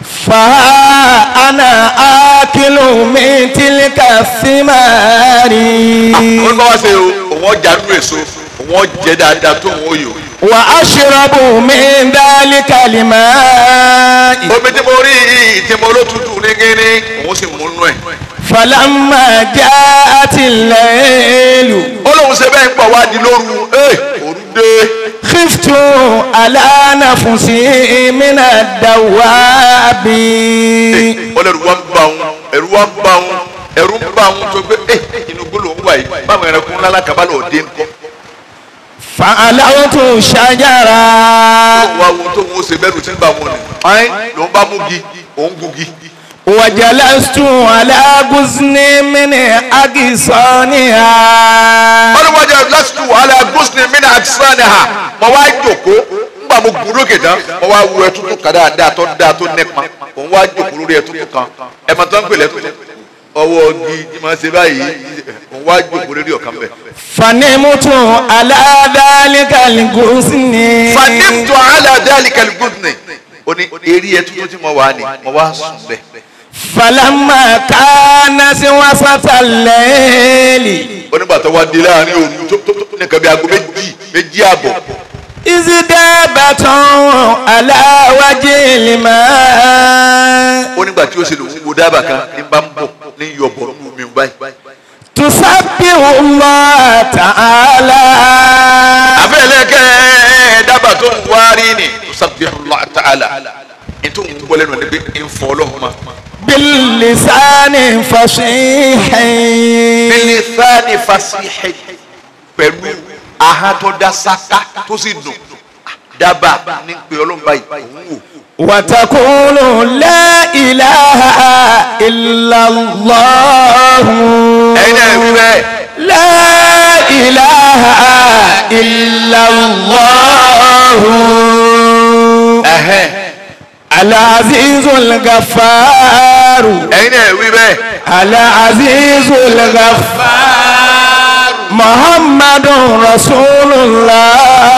C: فها أنا آكل من تلك الثمار
B: ó ní bá wá ṣe o òun ọjà nínú èso òun ọjẹ dáadáa tó òun òyò.
C: وأشرب من ذلك الماء
B: omi tí mo rí yìí tí mo ló tutù ní kíní òun sì mú nú ẹ̀.
C: فلما جاءت الليل
B: ó lóun ṣe bẹ́ẹ̀ ń pọ̀ wá di lóru ẹ̀ òru dé.
C: خفت على نفسي من الدواب
B: ó lẹ́rù wá ń bá òun ẹ̀rù wá ń bá òun ẹ̀rù ń bá òun tó gbé ẹ̀ inú gbólò ń wà yìí báwọn ẹranko ńlá lákàbá lọ dé ńkọ́.
C: فعلوت شجرة
B: wá wo tó ń ṣe bẹ́rù tí ń bá wọn ni. ọ̀hún ló ń bá mú gi òun gugi.
C: وجلست على غصن من أغصانها
B: wọ́n ní wọ́n jẹ́ lásìkò wàhálà gúúsùn mi náà àtisánì ha mo wá jòkó nígbà mo gùn lókè tán mo wá wo ẹtútù kan dáadáa tó dáa tó nípa òun wá jòkó lórí ẹtútù kan ẹ̀mọ tó ń pè lẹ́tùtù ọwọ́ igi tí mo ṣe báyìí òun wá jòkó lórí ọ̀kan bẹ̀.
C: فنمت على ذلك الغصن
B: fanimtu ala dhalika al-gudni ó ní eré ẹtútù tí mo wà ní mo wá sùn bẹ̀.
C: فلما كان وسط الليل
B: ó nígbà tó wá di láàrin òru tó tó tó nìkan bí aago méjì méjì àbọ̀
C: إذ دابة على وجه الماء
B: ó nígbà tí ó ṣe lòun wo dábàá kan ní bá ń bọ̀ ní yọ̀bọ̀ nínú omi báyìí.
C: تسبح الله تعالى
B: àfẹ́lẹ́kẹ́ dábàá tó ń wárí ni sabbihu Allah ta'ala ètò ń wọlé nù níbi ìfọ̀ ọlọ́run ma.
C: باللسان فصيح
B: bilisani fasihi pẹ̀lú aha tó dá sáká tó sì dùn dábàá ní pé ọlọ́run báyìí òun wò.
C: وتقول لا إله إلا الله
B: ẹ̀yin náà wí bẹ́ẹ̀
C: لا إله إلا الله
B: ẹ̀hẹ́n
C: العزيز الغفار
B: ẹ̀yin náà wí bẹ́ẹ̀
C: العزيز الغفار محمد رسول الله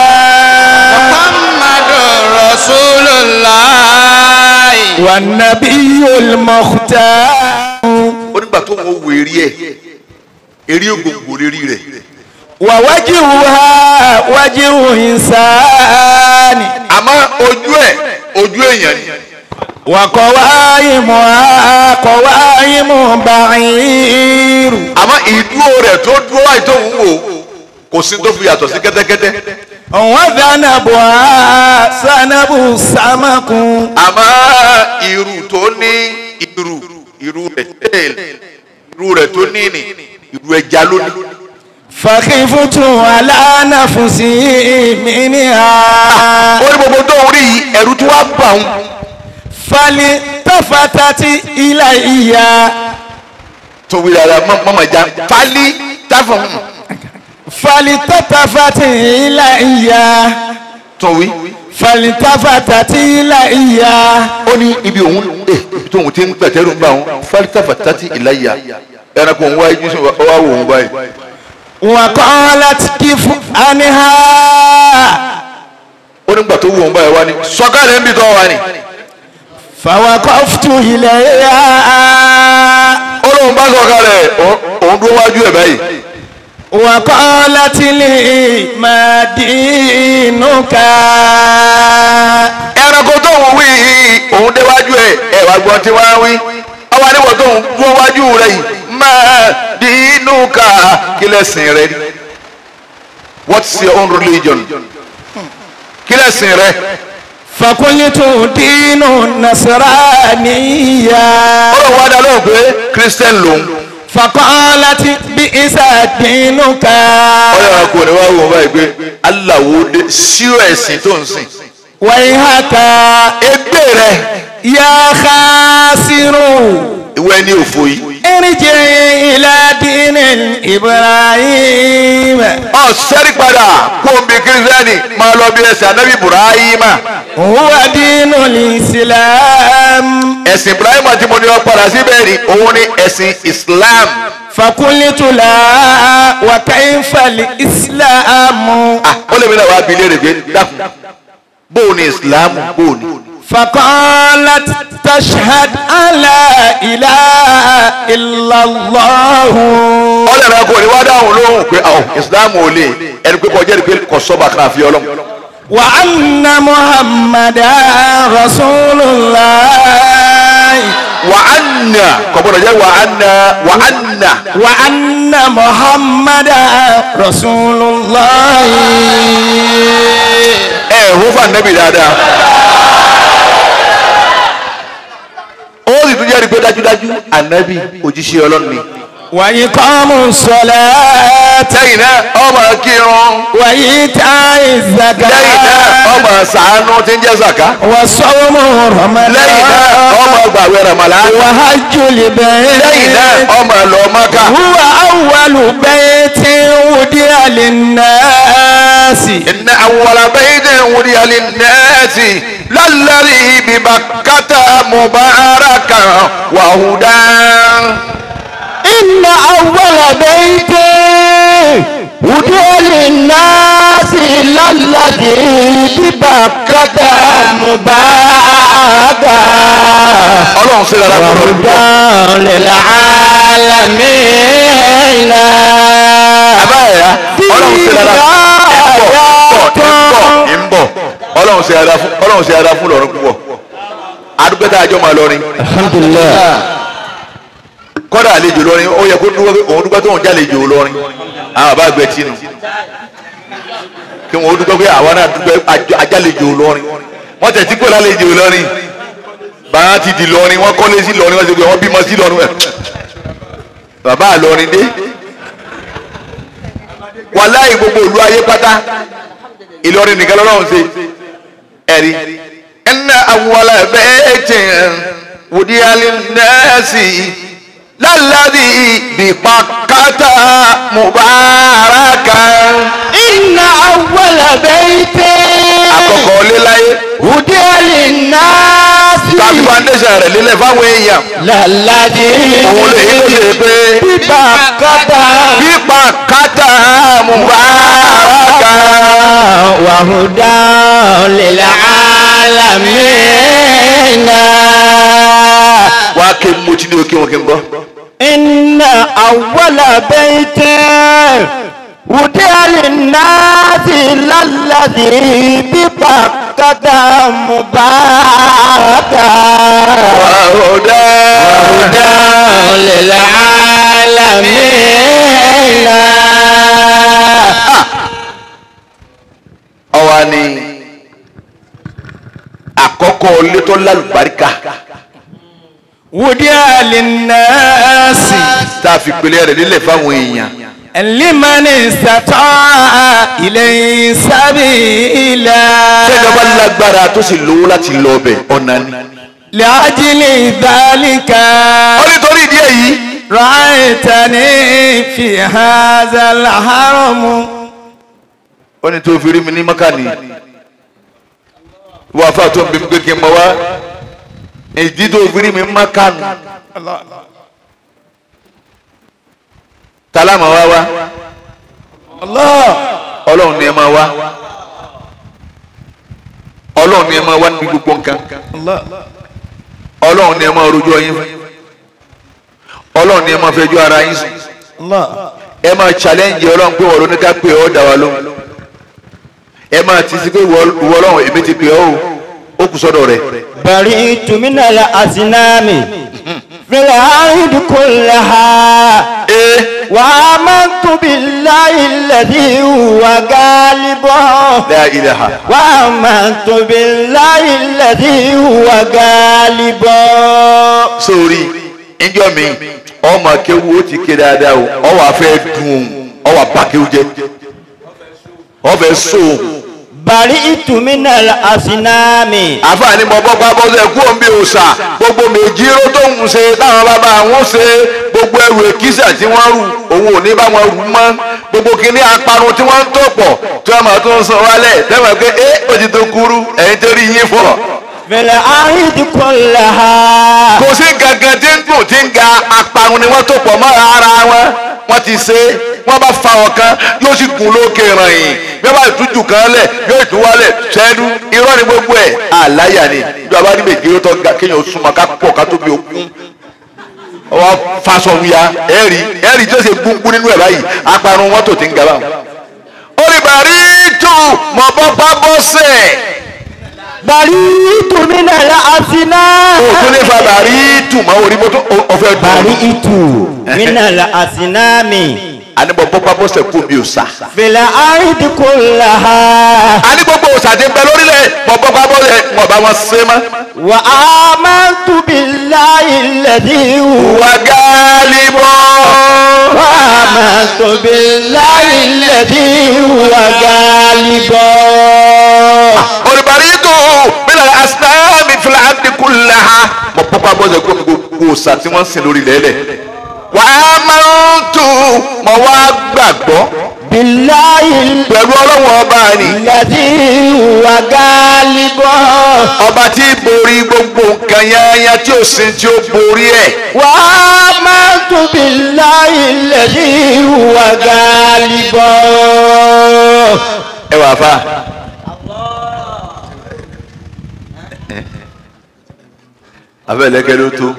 D: محمد رسول الله
C: والنبي المختار
B: ó nígbà tó wọ́n wo eré ẹ̀ eré ògbòǹgbò lérí rẹ̀
C: ووجهها وجه إنسان
B: àmọ́ ojú ẹ̀ ojú èèyàn ni
C: وقوائمها قوائم بعير
B: àmọ́ ìdúró rẹ̀ tó dúró láì tó ń wò kò sí tó fi yàtọ̀ sí kẹ́tẹ́kẹ́tẹ́
C: وذنبها سنب سمك
B: àmọ́ irú tó ní irú irú rẹ̀ tail irú rẹ̀ tó ní ní irú ẹja lónìí.
C: فخفت على نفسي منها
B: ó ní gbogbo tó ń rí yìí ẹ̀rù tí wàá bà ń
C: فالتفتت إلي
B: tó wí dáadáa mọ́mọ́ ìjà fálí táfọ̀ ń
C: فالتفت إلي
B: tó wí.
C: فالتفتت إلي
B: ó ní ibi òun ẹ ibi tó òun ti ń pẹ̀tẹ́rù ń bá òun fálítàfà tàtí ìláyà ẹranko òun wáyé jù sí wá wò òun báyìí.
C: وقالت كف عنها
B: ó nígbà tó wù òun báyìí wá ní sọ́kàlẹ̀ ń bì tọ́ wa ni.
C: فوقفت إليها
B: ó lóun bá sọ̀kalẹ̀ òun- òun dúró wájú ẹ̀ báyìí.
C: وقالت لي ما دينك
B: ẹranko tó ń wí yìí òun déwájú ẹ̀ ẹ̀ wá gbọ́n tí wọ́n á wí. ọwọ́ níwọ̀ tó ń dúró wájú rẹ̀ yìí máa dínú ká kí lẹ́sìn rẹ̀ rí. what's your own religion? kí lẹ́sìn rẹ̀?
C: فقلت دين النصرانية
B: ó lóun wá dá lóhùn pé christian lòun.
C: فقالت بئس دينك
B: ọlọ́run kò ní wá wò báyìí pé aláwo dé sírò ẹ̀sìn tó ń sìn.
C: ويحك
B: ẹgbẹ́ rẹ
C: يا خاسر
B: ìwé ní òfò yìí.
C: ارجع إلى دين إبراهيم
B: ọ sẹ́rí padà kó o bí kírísítẹ́nì máa lọ bí ẹsẹ̀ anábì ibrahima.
C: هو دين الإسلام
B: ẹ̀sìn ibrahima tí mo ní ọ padà síbẹ̀ ni òun ni ẹ̀sìn islam.
C: فقلت لا وكيف الإسلام
B: ah ó lè mi náà wá bí léèrè pé dákun bóò ni islam bóò ni.
C: فقالت تشهد أن لا إله إلا الله
B: ọlọ́run kò ní wá dáhùn lóhùn pé ọ islam ò lè ẹni pé kọjá ni pé kò sọ́ba kan àfi ọlọ́run.
C: وأن محمدا رسول الله
B: wà á nà kò gbọdọ̀ jẹ́ wà á nà wà á nà.
C: وأن محمدا رسول الله
B: ẹ hó fún anabi dáadáa ó sì tún jẹ́rìí pé dájúdájú anabi òjíṣẹ́ ọlọ́run ni
C: وإقام الصلاة
B: lẹ́yìn náà ọmọ kírun
C: وإيتاء
B: lẹ́yìn náà
C: الزكاة
B: ọmọ sàánú tí ń jẹ́ zaka
C: وصوم
B: lẹ́yìn náà
C: رمضان
B: ọmọ gbàwé ramala
C: وحج
B: lẹ́yìn náà
C: البيت
B: ọmọ lọ maka
C: هو أول بيت وضع للناس
B: إن أول بيت وضع للناس للذي ببكة مباركا وهدى
C: إن أول بيت وضع للناس للذي ببكة مباركا
B: ọlọ́run sí lára kúrò
C: وهدى للعالمين
B: abáyà ọlọ́run sí lára ń bọ̀ ọlọ́run sí ara fún ọlọ́run sí ara fún lọ́rùn púpọ̀ adúgbò tá a jọ máa lọrin
C: الحمد لله
B: kọ́dà àlejò lọrin ó yẹ kó dúró pé òun dúpẹ́ tó ń jálejò lọrin àwọn àbá gbẹ tì nù kí wọn ó dúpẹ́ pé àwa náà dúpẹ́ àjọ- ajálejò lọrin wọ́n tẹ̀ tí kò lálejò lọrin bàá ti di lọrin wọ́n kọ́lé sí lọrin wọ́n ti gbé wọ́n bímọ sí lọrin ẹ̀ bàbá àlọrin dé wàláì gbogbo ìlú ayé pátá ìlọrin nìkan lọ́lọ́run ṣe ẹ̀rí. ẹnna awọlẹ bẹ́ẹ̀ tẹ̀ wòdí alẹ́ nẹ́ẹ̀sì lálàdì bìpàkátà mubaraka.
C: إن أول بيت
B: àkọ́kọ́ léláyé
C: وضع للناس
B: tàbí foundation rẹ̀ lélẹ̀ fáwọn èèyàn
C: للذي
B: òun lè yí ló ṣe pé
C: ببكة
B: bìpàkátà mubaraka.
C: وهدى للعالمين
B: wàá ké mutí ní òkè wọn kí n gbọ́.
C: إن أول بيت وضع للناس للذي ببكة مباركا
B: wàhùdà.
C: هدى للعالمين
B: ọwọ́ ni àkọ́kọ́ létọ́ lálùbáríkà
C: وضع للناس
B: tá a fi pèlè rẹ̀ lílẹ̀ fáwọn èèyàn
C: لمن استطاع إليه سبيلا
B: tẹ́jọba lágbára tó sì lówó láti lọ ọbẹ̀ ọ̀nà ni.
C: لأجل ذلك
B: ó nítorí ìdí èyí
C: رأيتني في هذا الحرم
B: ó ní tó fi rí mi ní mọ́kànnì wọ́n afá tó ń bí mi pé kí n mọ wá ìdí tó fi rí mi mọ́kànnì tálámà wá wá ọlọ́run ni ẹ máa wá ọlọ́run ni ẹ máa wá níbi gbogbo nǹkan ọlọ́run ni ẹ máa rojọ́ yín fún ọlọ́run ni ẹ máa fẹjọ́ ara yín sùn ẹ máa challenge ọlọ́run pé wọ́n ló ní ká pè ọ́ dá wa lóhùn ẹ máa ti sí pé ìwọ ìwọ ọlọ́run èmi ti pè ọ́ o ó kù sọ́dọ̀ rẹ̀
C: برئت من الأصنام في الأرض كلها
B: ee
C: وآمنت بالله الذي هو غالب
B: la ilaha
C: وآمنت بالله الذي هو غالب
B: sórí ìjọ mi ọmọ akéwu ó ti ké dáadáa o ọwọ́ afẹ́ dùn ọwọ́ abákéwu jẹ ọfẹ́ sóhun.
C: برئت من الأصنام
B: àfààní mọ bọ́pá bọ́sẹ̀ kú òun bí òòṣà gbogbo méjìló tó ń ṣe táwọn bàbá àwọn ṣe gbogbo ẹrù èkìsà tí wọ́n rù òun ò ní bá wọn rù mọ́ gbogbo kìíní aparun tí wọ́n ń tó pọ̀ tí wọ́n máa tó ń san wálẹ̀ tẹ́wọ̀n pé ẹ ó ti tó kúrú ẹ̀yin tó rí yín fọ̀.
C: في الأرض كلها
B: kò sí gangan tí ń dùn tí ń ga aparun ni wọ́n tó pọ̀ mọ́ ara wọn wọ́n ti ṣe wọ́n bá fa ọ̀kan yóò sì gùn lókè ràyìn bí wọ́n bá tútù kan lẹ̀ yóò tún wálẹ̀ sẹ́nu irọ́ ni gbogbo ẹ̀ àláyà ni bí wọ́n bá ní méjì tó ga kéèyàn súnmọ́ ká pọ̀ ká tóbi okun ọwọ́ faṣọ wuya ẹ̀rí ẹ̀rí tó ṣe gbúngbún nínú ẹ̀ báyìí aparun wọn tó ti ń ga báwọn. ó ní bàrí tù mọ̀ bọ́ bá bọ́ sẹ̀
C: برئت من الأصنام
B: o tún ní fa bàrí tù mọ́ orí mọ́tò ọ̀fẹ́ dùn.
C: برئت من الأصنام
B: àní bọ̀ bọ́ pápọ́sẹ̀ kú mi ò sà.
C: fil ardi kullaha
B: àní gbogbo òòsà ti ń bẹ lórílẹ̀ bọ̀ bọ́ pápọ́sẹ̀ wọn bá wọn ṣe mọ́.
C: wa amantu billahi alladhi huwa
B: wà gáálí bọ́.
C: wa amantu billahi alladhi huwa ghalibun.
B: olùbàrí tó bílẹ̀ asináàmì fìlà àdínkù làhà mọ̀ bọ́ pápọ́sẹ̀ kú mi gbogbo òòsà tí wọ́n ń sìn lórílẹ̀ lẹ̀. wà á máa ń tù mọ̀ wá gbàgbọ́
C: billahi
B: pẹ̀lú ọlọ́wọ́n ọba ni.
C: alladhi huwa ghalibun.
B: ọba tí borí gbogbo nǹkan yányá tí ó sin tí ó borí ẹ̀.
C: وآمنت بالله الذي هو غالب
B: ẹ wà fà. abẹ́lẹ́kẹ́ ló tó.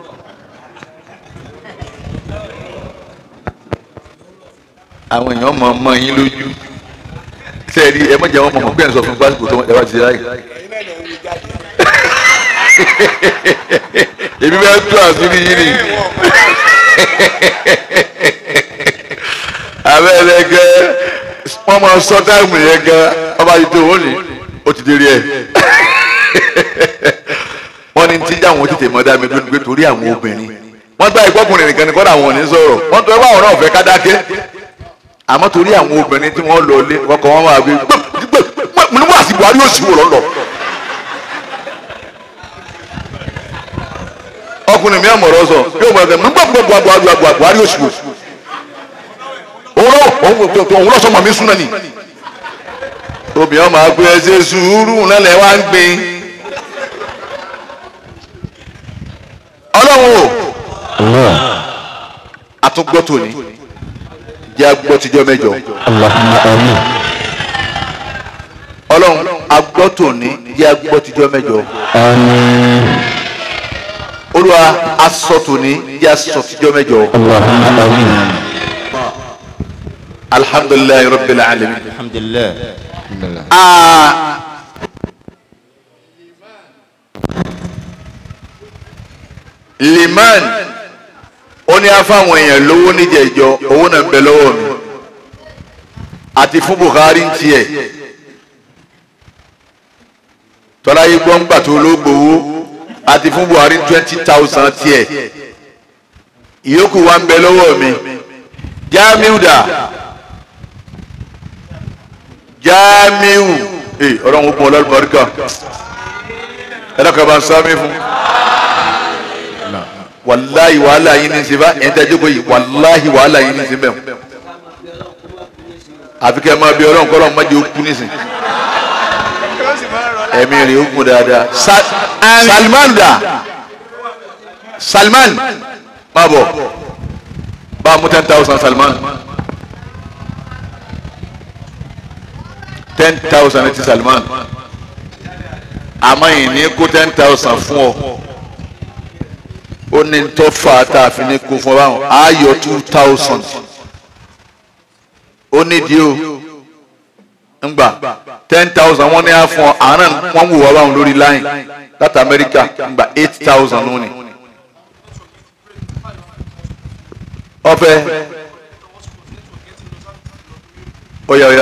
B: àwọn èèyàn mọ̀ mọ́ yín lójú sẹ́ẹ̀rí ẹ mọ̀jà wọn mọ̀ mọ̀ pé ẹ̀ ń sọ fún pásítọ̀ tó ẹ bá ti ṣe láyé. èmi bẹ́ẹ̀ tó àṣírí yín ni. abẹ́lẹ́kẹ́ wọ́n máa sọ táìmù yẹn gan ọba yìí tó wọ́n ní ó ti dérí ẹ̀. wọ́n ní tí àwọn tètè mọ́ dá mi lónìí pé torí àwọn obìnrin wọ́n gbá ìgbọ́kùnrin nìkan ní kọ́dà àwọn ò ní sọ̀rọ̀ wọ́n tó ẹ bá àwọn náà fẹ́ ká dákẹ́ àmọ́ torí àwọn obìnrin tí wọ́n lọ lé ọkọ̀ wọn máa gbé gbé gbé mo ní wọ́n àti Buhari yóò sì wò lọ́lọ́. ọkùnrin mi àmọ̀rọ̀ sọ yóò mọ̀ ẹ́ mo ní gbọ́ gbọ́ Buhari Buhari yóò sì wò. òun lọ sọ mọ̀ mí súná ni. obìnrin máa gbé ẹsẹ̀ sùúrù lẹ́lẹ̀ wá ń gbin. ọlọ́run o àtúngbọ́ tòní jẹ́ agbọ́ tíjọ́ mẹ́jọ.
C: اللهم آمين
B: ọlọ́run agbọ́ tòní jẹ́ agbọ́ tíjọ́ mẹ́jọ.
C: آمين
B: olúwa asọ tòní jẹ́ asọ tíjọ́ mẹ́jọ.
C: اللهم آمين
B: alhamdulilayi rabbil alamin.
C: الحمد لله
B: aa liman ó ní afáwọn èèyàn lówó níjẹ̀jọ owó náà ń bẹ lọ́wọ́ mi àti fún Buhari ń tiẹ̀ tọ́lá yìí gbọ́ ń gbà tó ló gbowó àti fún Buhari twenty thousand tiẹ̀ ìyókù wa ń bẹ lọ́wọ́ mi Jamiu dà Jamiu ee ọ̀rọ̀ ń gbọ́ ọlọ́rùbáríkà ẹ̀rọ kaba ń sáámi fún wàláhi wàhálà yín ní sèbá ẹ̀ ń tẹ́jú pé wàláhi wàhálà yín ní sèbá àfi kẹ́ ẹ máa bí ọlọ́run kọ́ ọlọ́run má jẹ́ ó kú nísìn ẹ̀mí rẹ̀ ó gùn dáadáa Sa- Salman dà Salman má bọ̀ bá a mú ten thousand Salman ten thousand ti Salman àmọ́ yìí ní kó ten thousand fún ọ ó ní tó fà á tá a fi ní kó fún ọ báwọn á yọ two thousand ó nídìí o ńgbà ten thousand wọ́n ní á fún ọ àárẹ̀ wọ́n wò wá báwọn lórí line láti Amẹ́ríkà ńgbà eight thousand ló ní. ọ̀fẹ́ oya oya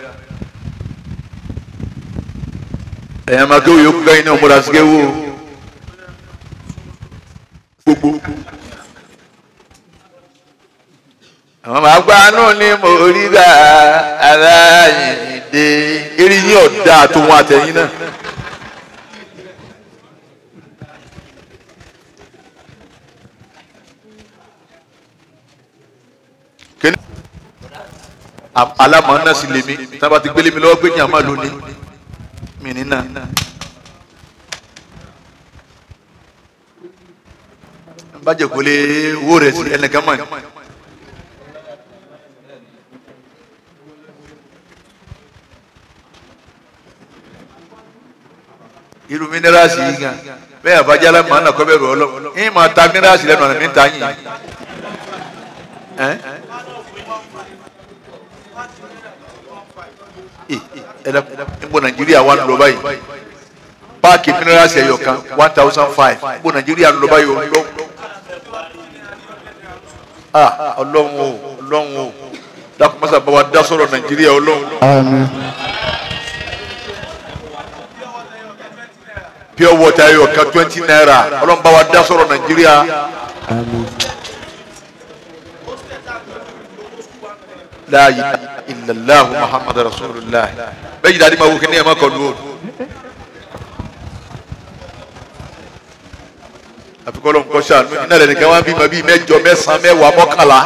B: ẹ̀yàn máa kéwòn yòókù káyìn náà múra sí kéwò gbogbo. àwọn máa gbá náà ní mo rí bá aláìní eré yín ọ̀dà tó wọn àtẹ̀yìn náà. Kíni- A- alámọ̀ náà sì lè mi tí wọ́n bá ti gbélé mi lọ́wọ́ pé ní àmà lónìí mi ní náà. bàjẹ́ kò lè wó rẹ̀ sí ẹnìkan mọ̀ ní. irú mínírààsì yìí gan bẹ́ẹ̀ àbájá alámọ̀ náà kọ́ bẹ́ẹ̀ rọ̀ ọ́ lọ. yín máa ta mínírààsì lẹ́nu ọ̀nà mi ta yín. Ẹ́? ẹdá nbọ nàìjíríà wà lọ báyìí páàkì minerals ẹyọ kan one thousand five nbọ nàìjíríà lọ báyìí o lọ ah ọlọ́run o ọlọ́run o dákun mọ́sá bá wa dá sọ̀rọ̀ nàìjíríà ọlọ́run
C: Àmín.
B: pure water ayọ̀ kan twenty naira ọlọ́run bá wa dá sọ̀rọ̀ nàìjíríà
C: Àmín.
B: la ilaha illallah muhammadu rasulillah bẹ́ẹ̀ yìí dáadé máa wò kí ní ẹ̀ má kọlu o. àfikún ọlọ́run kọ́ ṣàánú iná rẹ̀ nìkan wá bí ma bí mẹ́jọ mẹ́sàn-án mẹ́wàá mọ́kànlá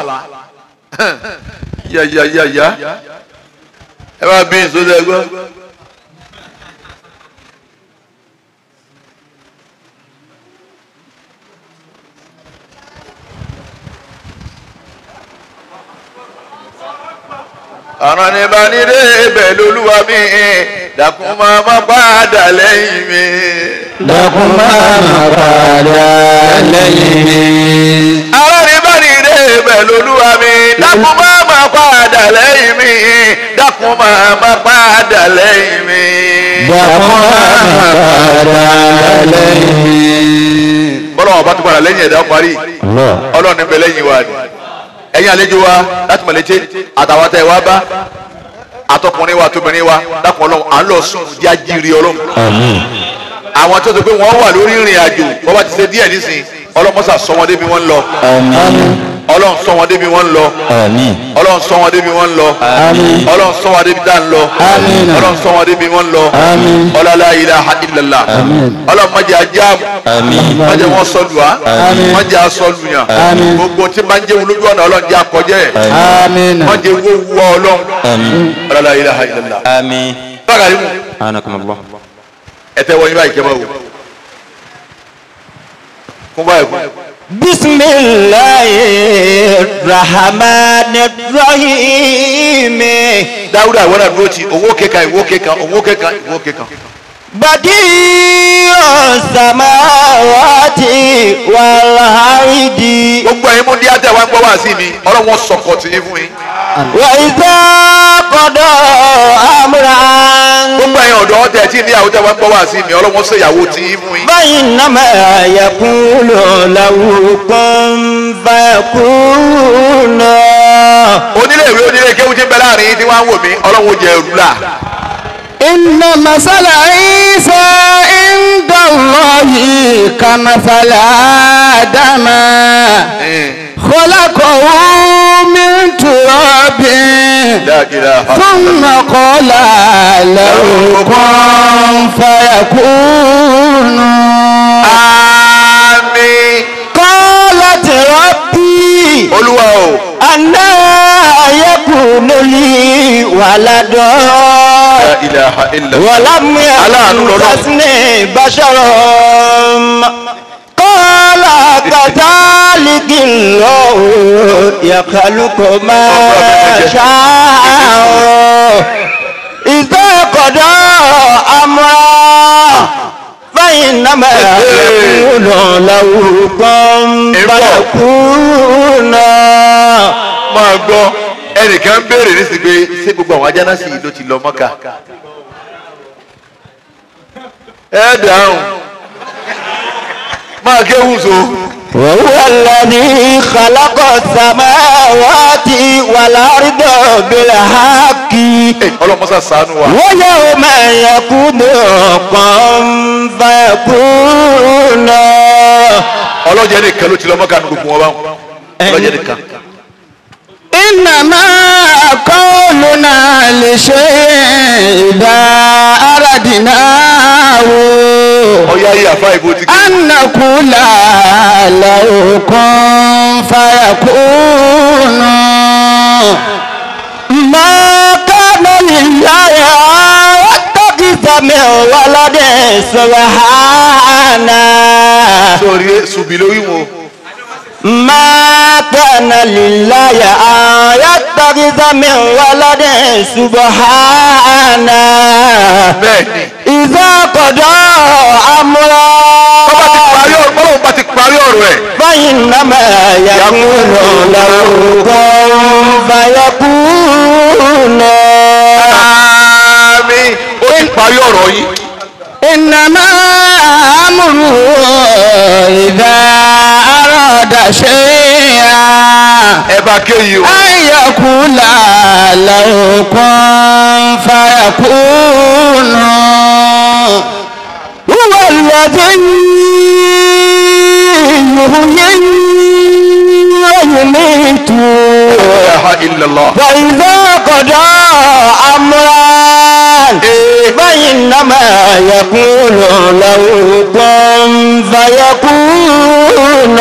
B: yá yá yá yá ẹ bá bí nsọ́sẹ́ ẹ gbọ́. ọ̀ràn ní bá nílé ibẹ̀ lolúwa mi dàkún máa má padà lẹ́yìn mi.
C: Dákun máa ma padà lẹ́yìn mi.
B: ọ̀ràn ní bá nílé ibẹ̀ lolúwa mi dàkún máa má padà lẹ́yìn mi dàkún máa má padà lẹ́yìn mi.
C: Dákun máa ma padà lẹ́yìn mi.
B: bọ́lá wọn bá tún padà lẹ́yìn ẹ̀dá parí
C: Allah.
B: ọlọ́run ní bẹ lẹ́yìn wa ni ẹ̀yin àlejò wa láti mọ̀lẹ́tẹ́ àtàwọn tẹ̀ wá bá àtọkùnrin wa tóbìnrin wa dákun ọlọ́run à ń lọ sùn jájíire ọlọ́run
C: Àmín.
B: àwọn tó ti pé wọ́n wà lórí ìrìn àjò wọ́n bá ti ṣe díẹ̀ nísìn ọlọ́mọ́sà sọ wọn débi wọ́n ń lọ
C: Àmín.
B: ọlọ́run sọ wọn débi wọ́n ń lọ
C: Àmín.
B: ọlọ́run sọ wọn débi wọ́n ń lọ
C: Àmín.
B: ọlọ́run sọ wọn débi tá ń lọ
C: Àmín.
B: ọlọ́run sọ wọn débi wọ́n ń lọ
C: Àmín.
B: ọlọ́lá ilaha illallah
C: Àmín.
B: ọlọ́run má jẹ́ ajá
C: Àmín.
B: má jẹ́ wọn sọlù wá
C: Àmín.
B: má jẹ́ asọlù yàn
C: Àmín.
B: gbogbo tí máa ń jẹ́ olójú ọ̀nà ọlọ́run jẹ́ akọjẹ́
C: Àmín.
B: má jẹ́ owó wọ ọlọ́run
C: Àmín.
B: ọlọ́lá ilaha illallah.
C: Àmín.
B: bákàrí mu
C: Anakumullah.
B: ẹ tẹ́ wọ́n yín báyìí kẹ́ máa wò kún báyìí kún.
C: Bismillahirrahmanirrahim.
B: dáwúdà ìwọ́n náà dúró ti owó kéka ìwó kéka owó kéka ìwó kéka.
C: Badi'u samawati wal ardi.
B: gbogbo ẹ̀yin mú díẹ̀ tẹ̀ wá ń gbọ́ wá sí mi ọlọ́run sọ̀kọ̀ tì í fún yín.
C: Wa idha qada amran.
B: gbogbo ẹ̀yin ọ̀dọ́ tẹ̀ tí ní àwọn tẹ̀ wá ń gbọ́ wá sí mi ọlọ́run sọ ìyàwó tì í fún yín.
C: فإنما يقول له كن فيكون
B: onílé ìwé onílé kéwú tí ń bẹ láàrin yín tí wọ́n á wò mí ọlọ́run jẹ ẹrú là.
C: إن مثل عيسى عند الله كمثل آدم خلقه من تراب
B: La ilaha.
C: ثم قال له كن فيكون
B: àmín.
C: قالت ربي
B: olúwa o
C: أنا يكون لي ولد
B: La ilaha illa.
C: ولم
B: Aláàánú lọ́lọ́run.
C: يمسسني بشر قال كذلك الله يخلق ما شاء إذا قضى أمرا فإنما يقول له كن فيكون
B: máa gbọ́ ẹnìkan ń béèrè ní sìgbé ṣé gbogbo àwọn ajánásì yìí ló ti lọ mọ́kà. ẹ dáhùn máa kéwù so.
C: وهو الذي خلق السماوات والأرض بالحق
B: ọlọ́mọsá sànú wa.
C: ويوم يكون كن فيكون
B: ọlọ́jẹ́ nìkan ló ti lọ mọ́kà ní gbogbo wọn báwọn. ọlọ́jẹ́ nìkan.
C: إنما قولنا لشيء إذا أردناه
B: ọ̀ya yìí àfa ìbò ti kí.
C: أن نقول له كن فيكون ما كان لله أن يتخذ من ولد سبحانه
B: sórí subi lórí wọn.
C: ما كان لله أن يتخذ من ولد سبحانه
B: bẹ́ẹ̀ni.
C: إذا قضى أمرا
B: parí ọ̀rọ̀ bọ́lá òun bá ti parí ọ̀rọ̀ ẹ̀.
C: فإنما يقول له كن فيكون
B: àmín ó ti parí ọ̀rọ̀ yìí.
C: إنما أمره إذا أراد شيئا
B: ẹ bá kéyìí o.
C: أن يقول له كن فيكون هو الذي يحيي ويميت
B: la ilaha illallah.
C: فإذا قضى أمرا فإنما يقول له كن فيكون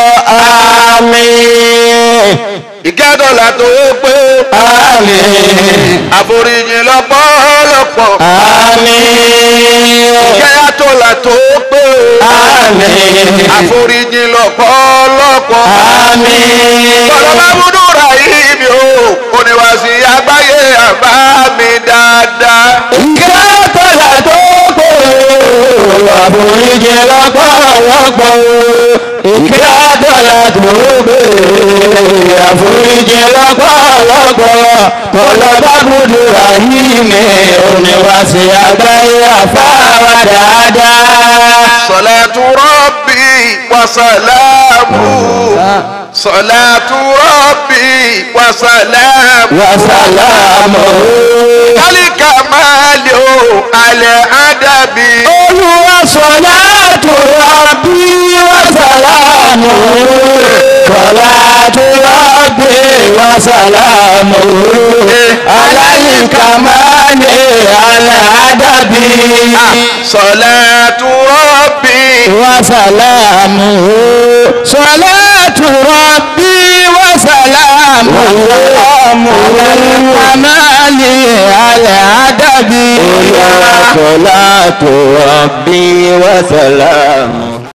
C: آمين
B: ìkẹ́dọ̀là tó pé
C: آمين
B: àforíjì lọ́pọ̀lọpọ̀.
C: آمين
B: ìkẹ́yàtọ̀là tó pé
C: آمين
B: àforíjì lọ́pọ̀lọpọ̀.
C: آمين
B: bọ̀dọ̀ bá múdú ra yìí mi o oníwàsí àgbáyé àbá mi dáadáa.
C: ìkẹ́tọ̀lá tó pé àforíjì lọ́pọ̀lọpọ̀ ìkẹ́tọ̀lá tó pé àforíjì lọ́pọ̀lọpọ̀ tọ́lọ́bá gbọdọ̀ ayé mi oníwàsí àgbáyé àfáwà dáadáa.
B: salatu rabbi wa salamu. salatu rabbi wa salamu.
C: wàsálàmù.
B: kálíkà máa lè o alẹ́ àdàbí.
C: olúwa sọlá tó rabí wàsálàmù. sọlá tó rabí wàsálàmù. aláyíká máa lè aládàbí.
B: salatu rabbi.
C: wàsálàmù. sọlá tó rabí wàsálàmù. aláyíká máa lè aládàbí. صلاة ربي وسلامه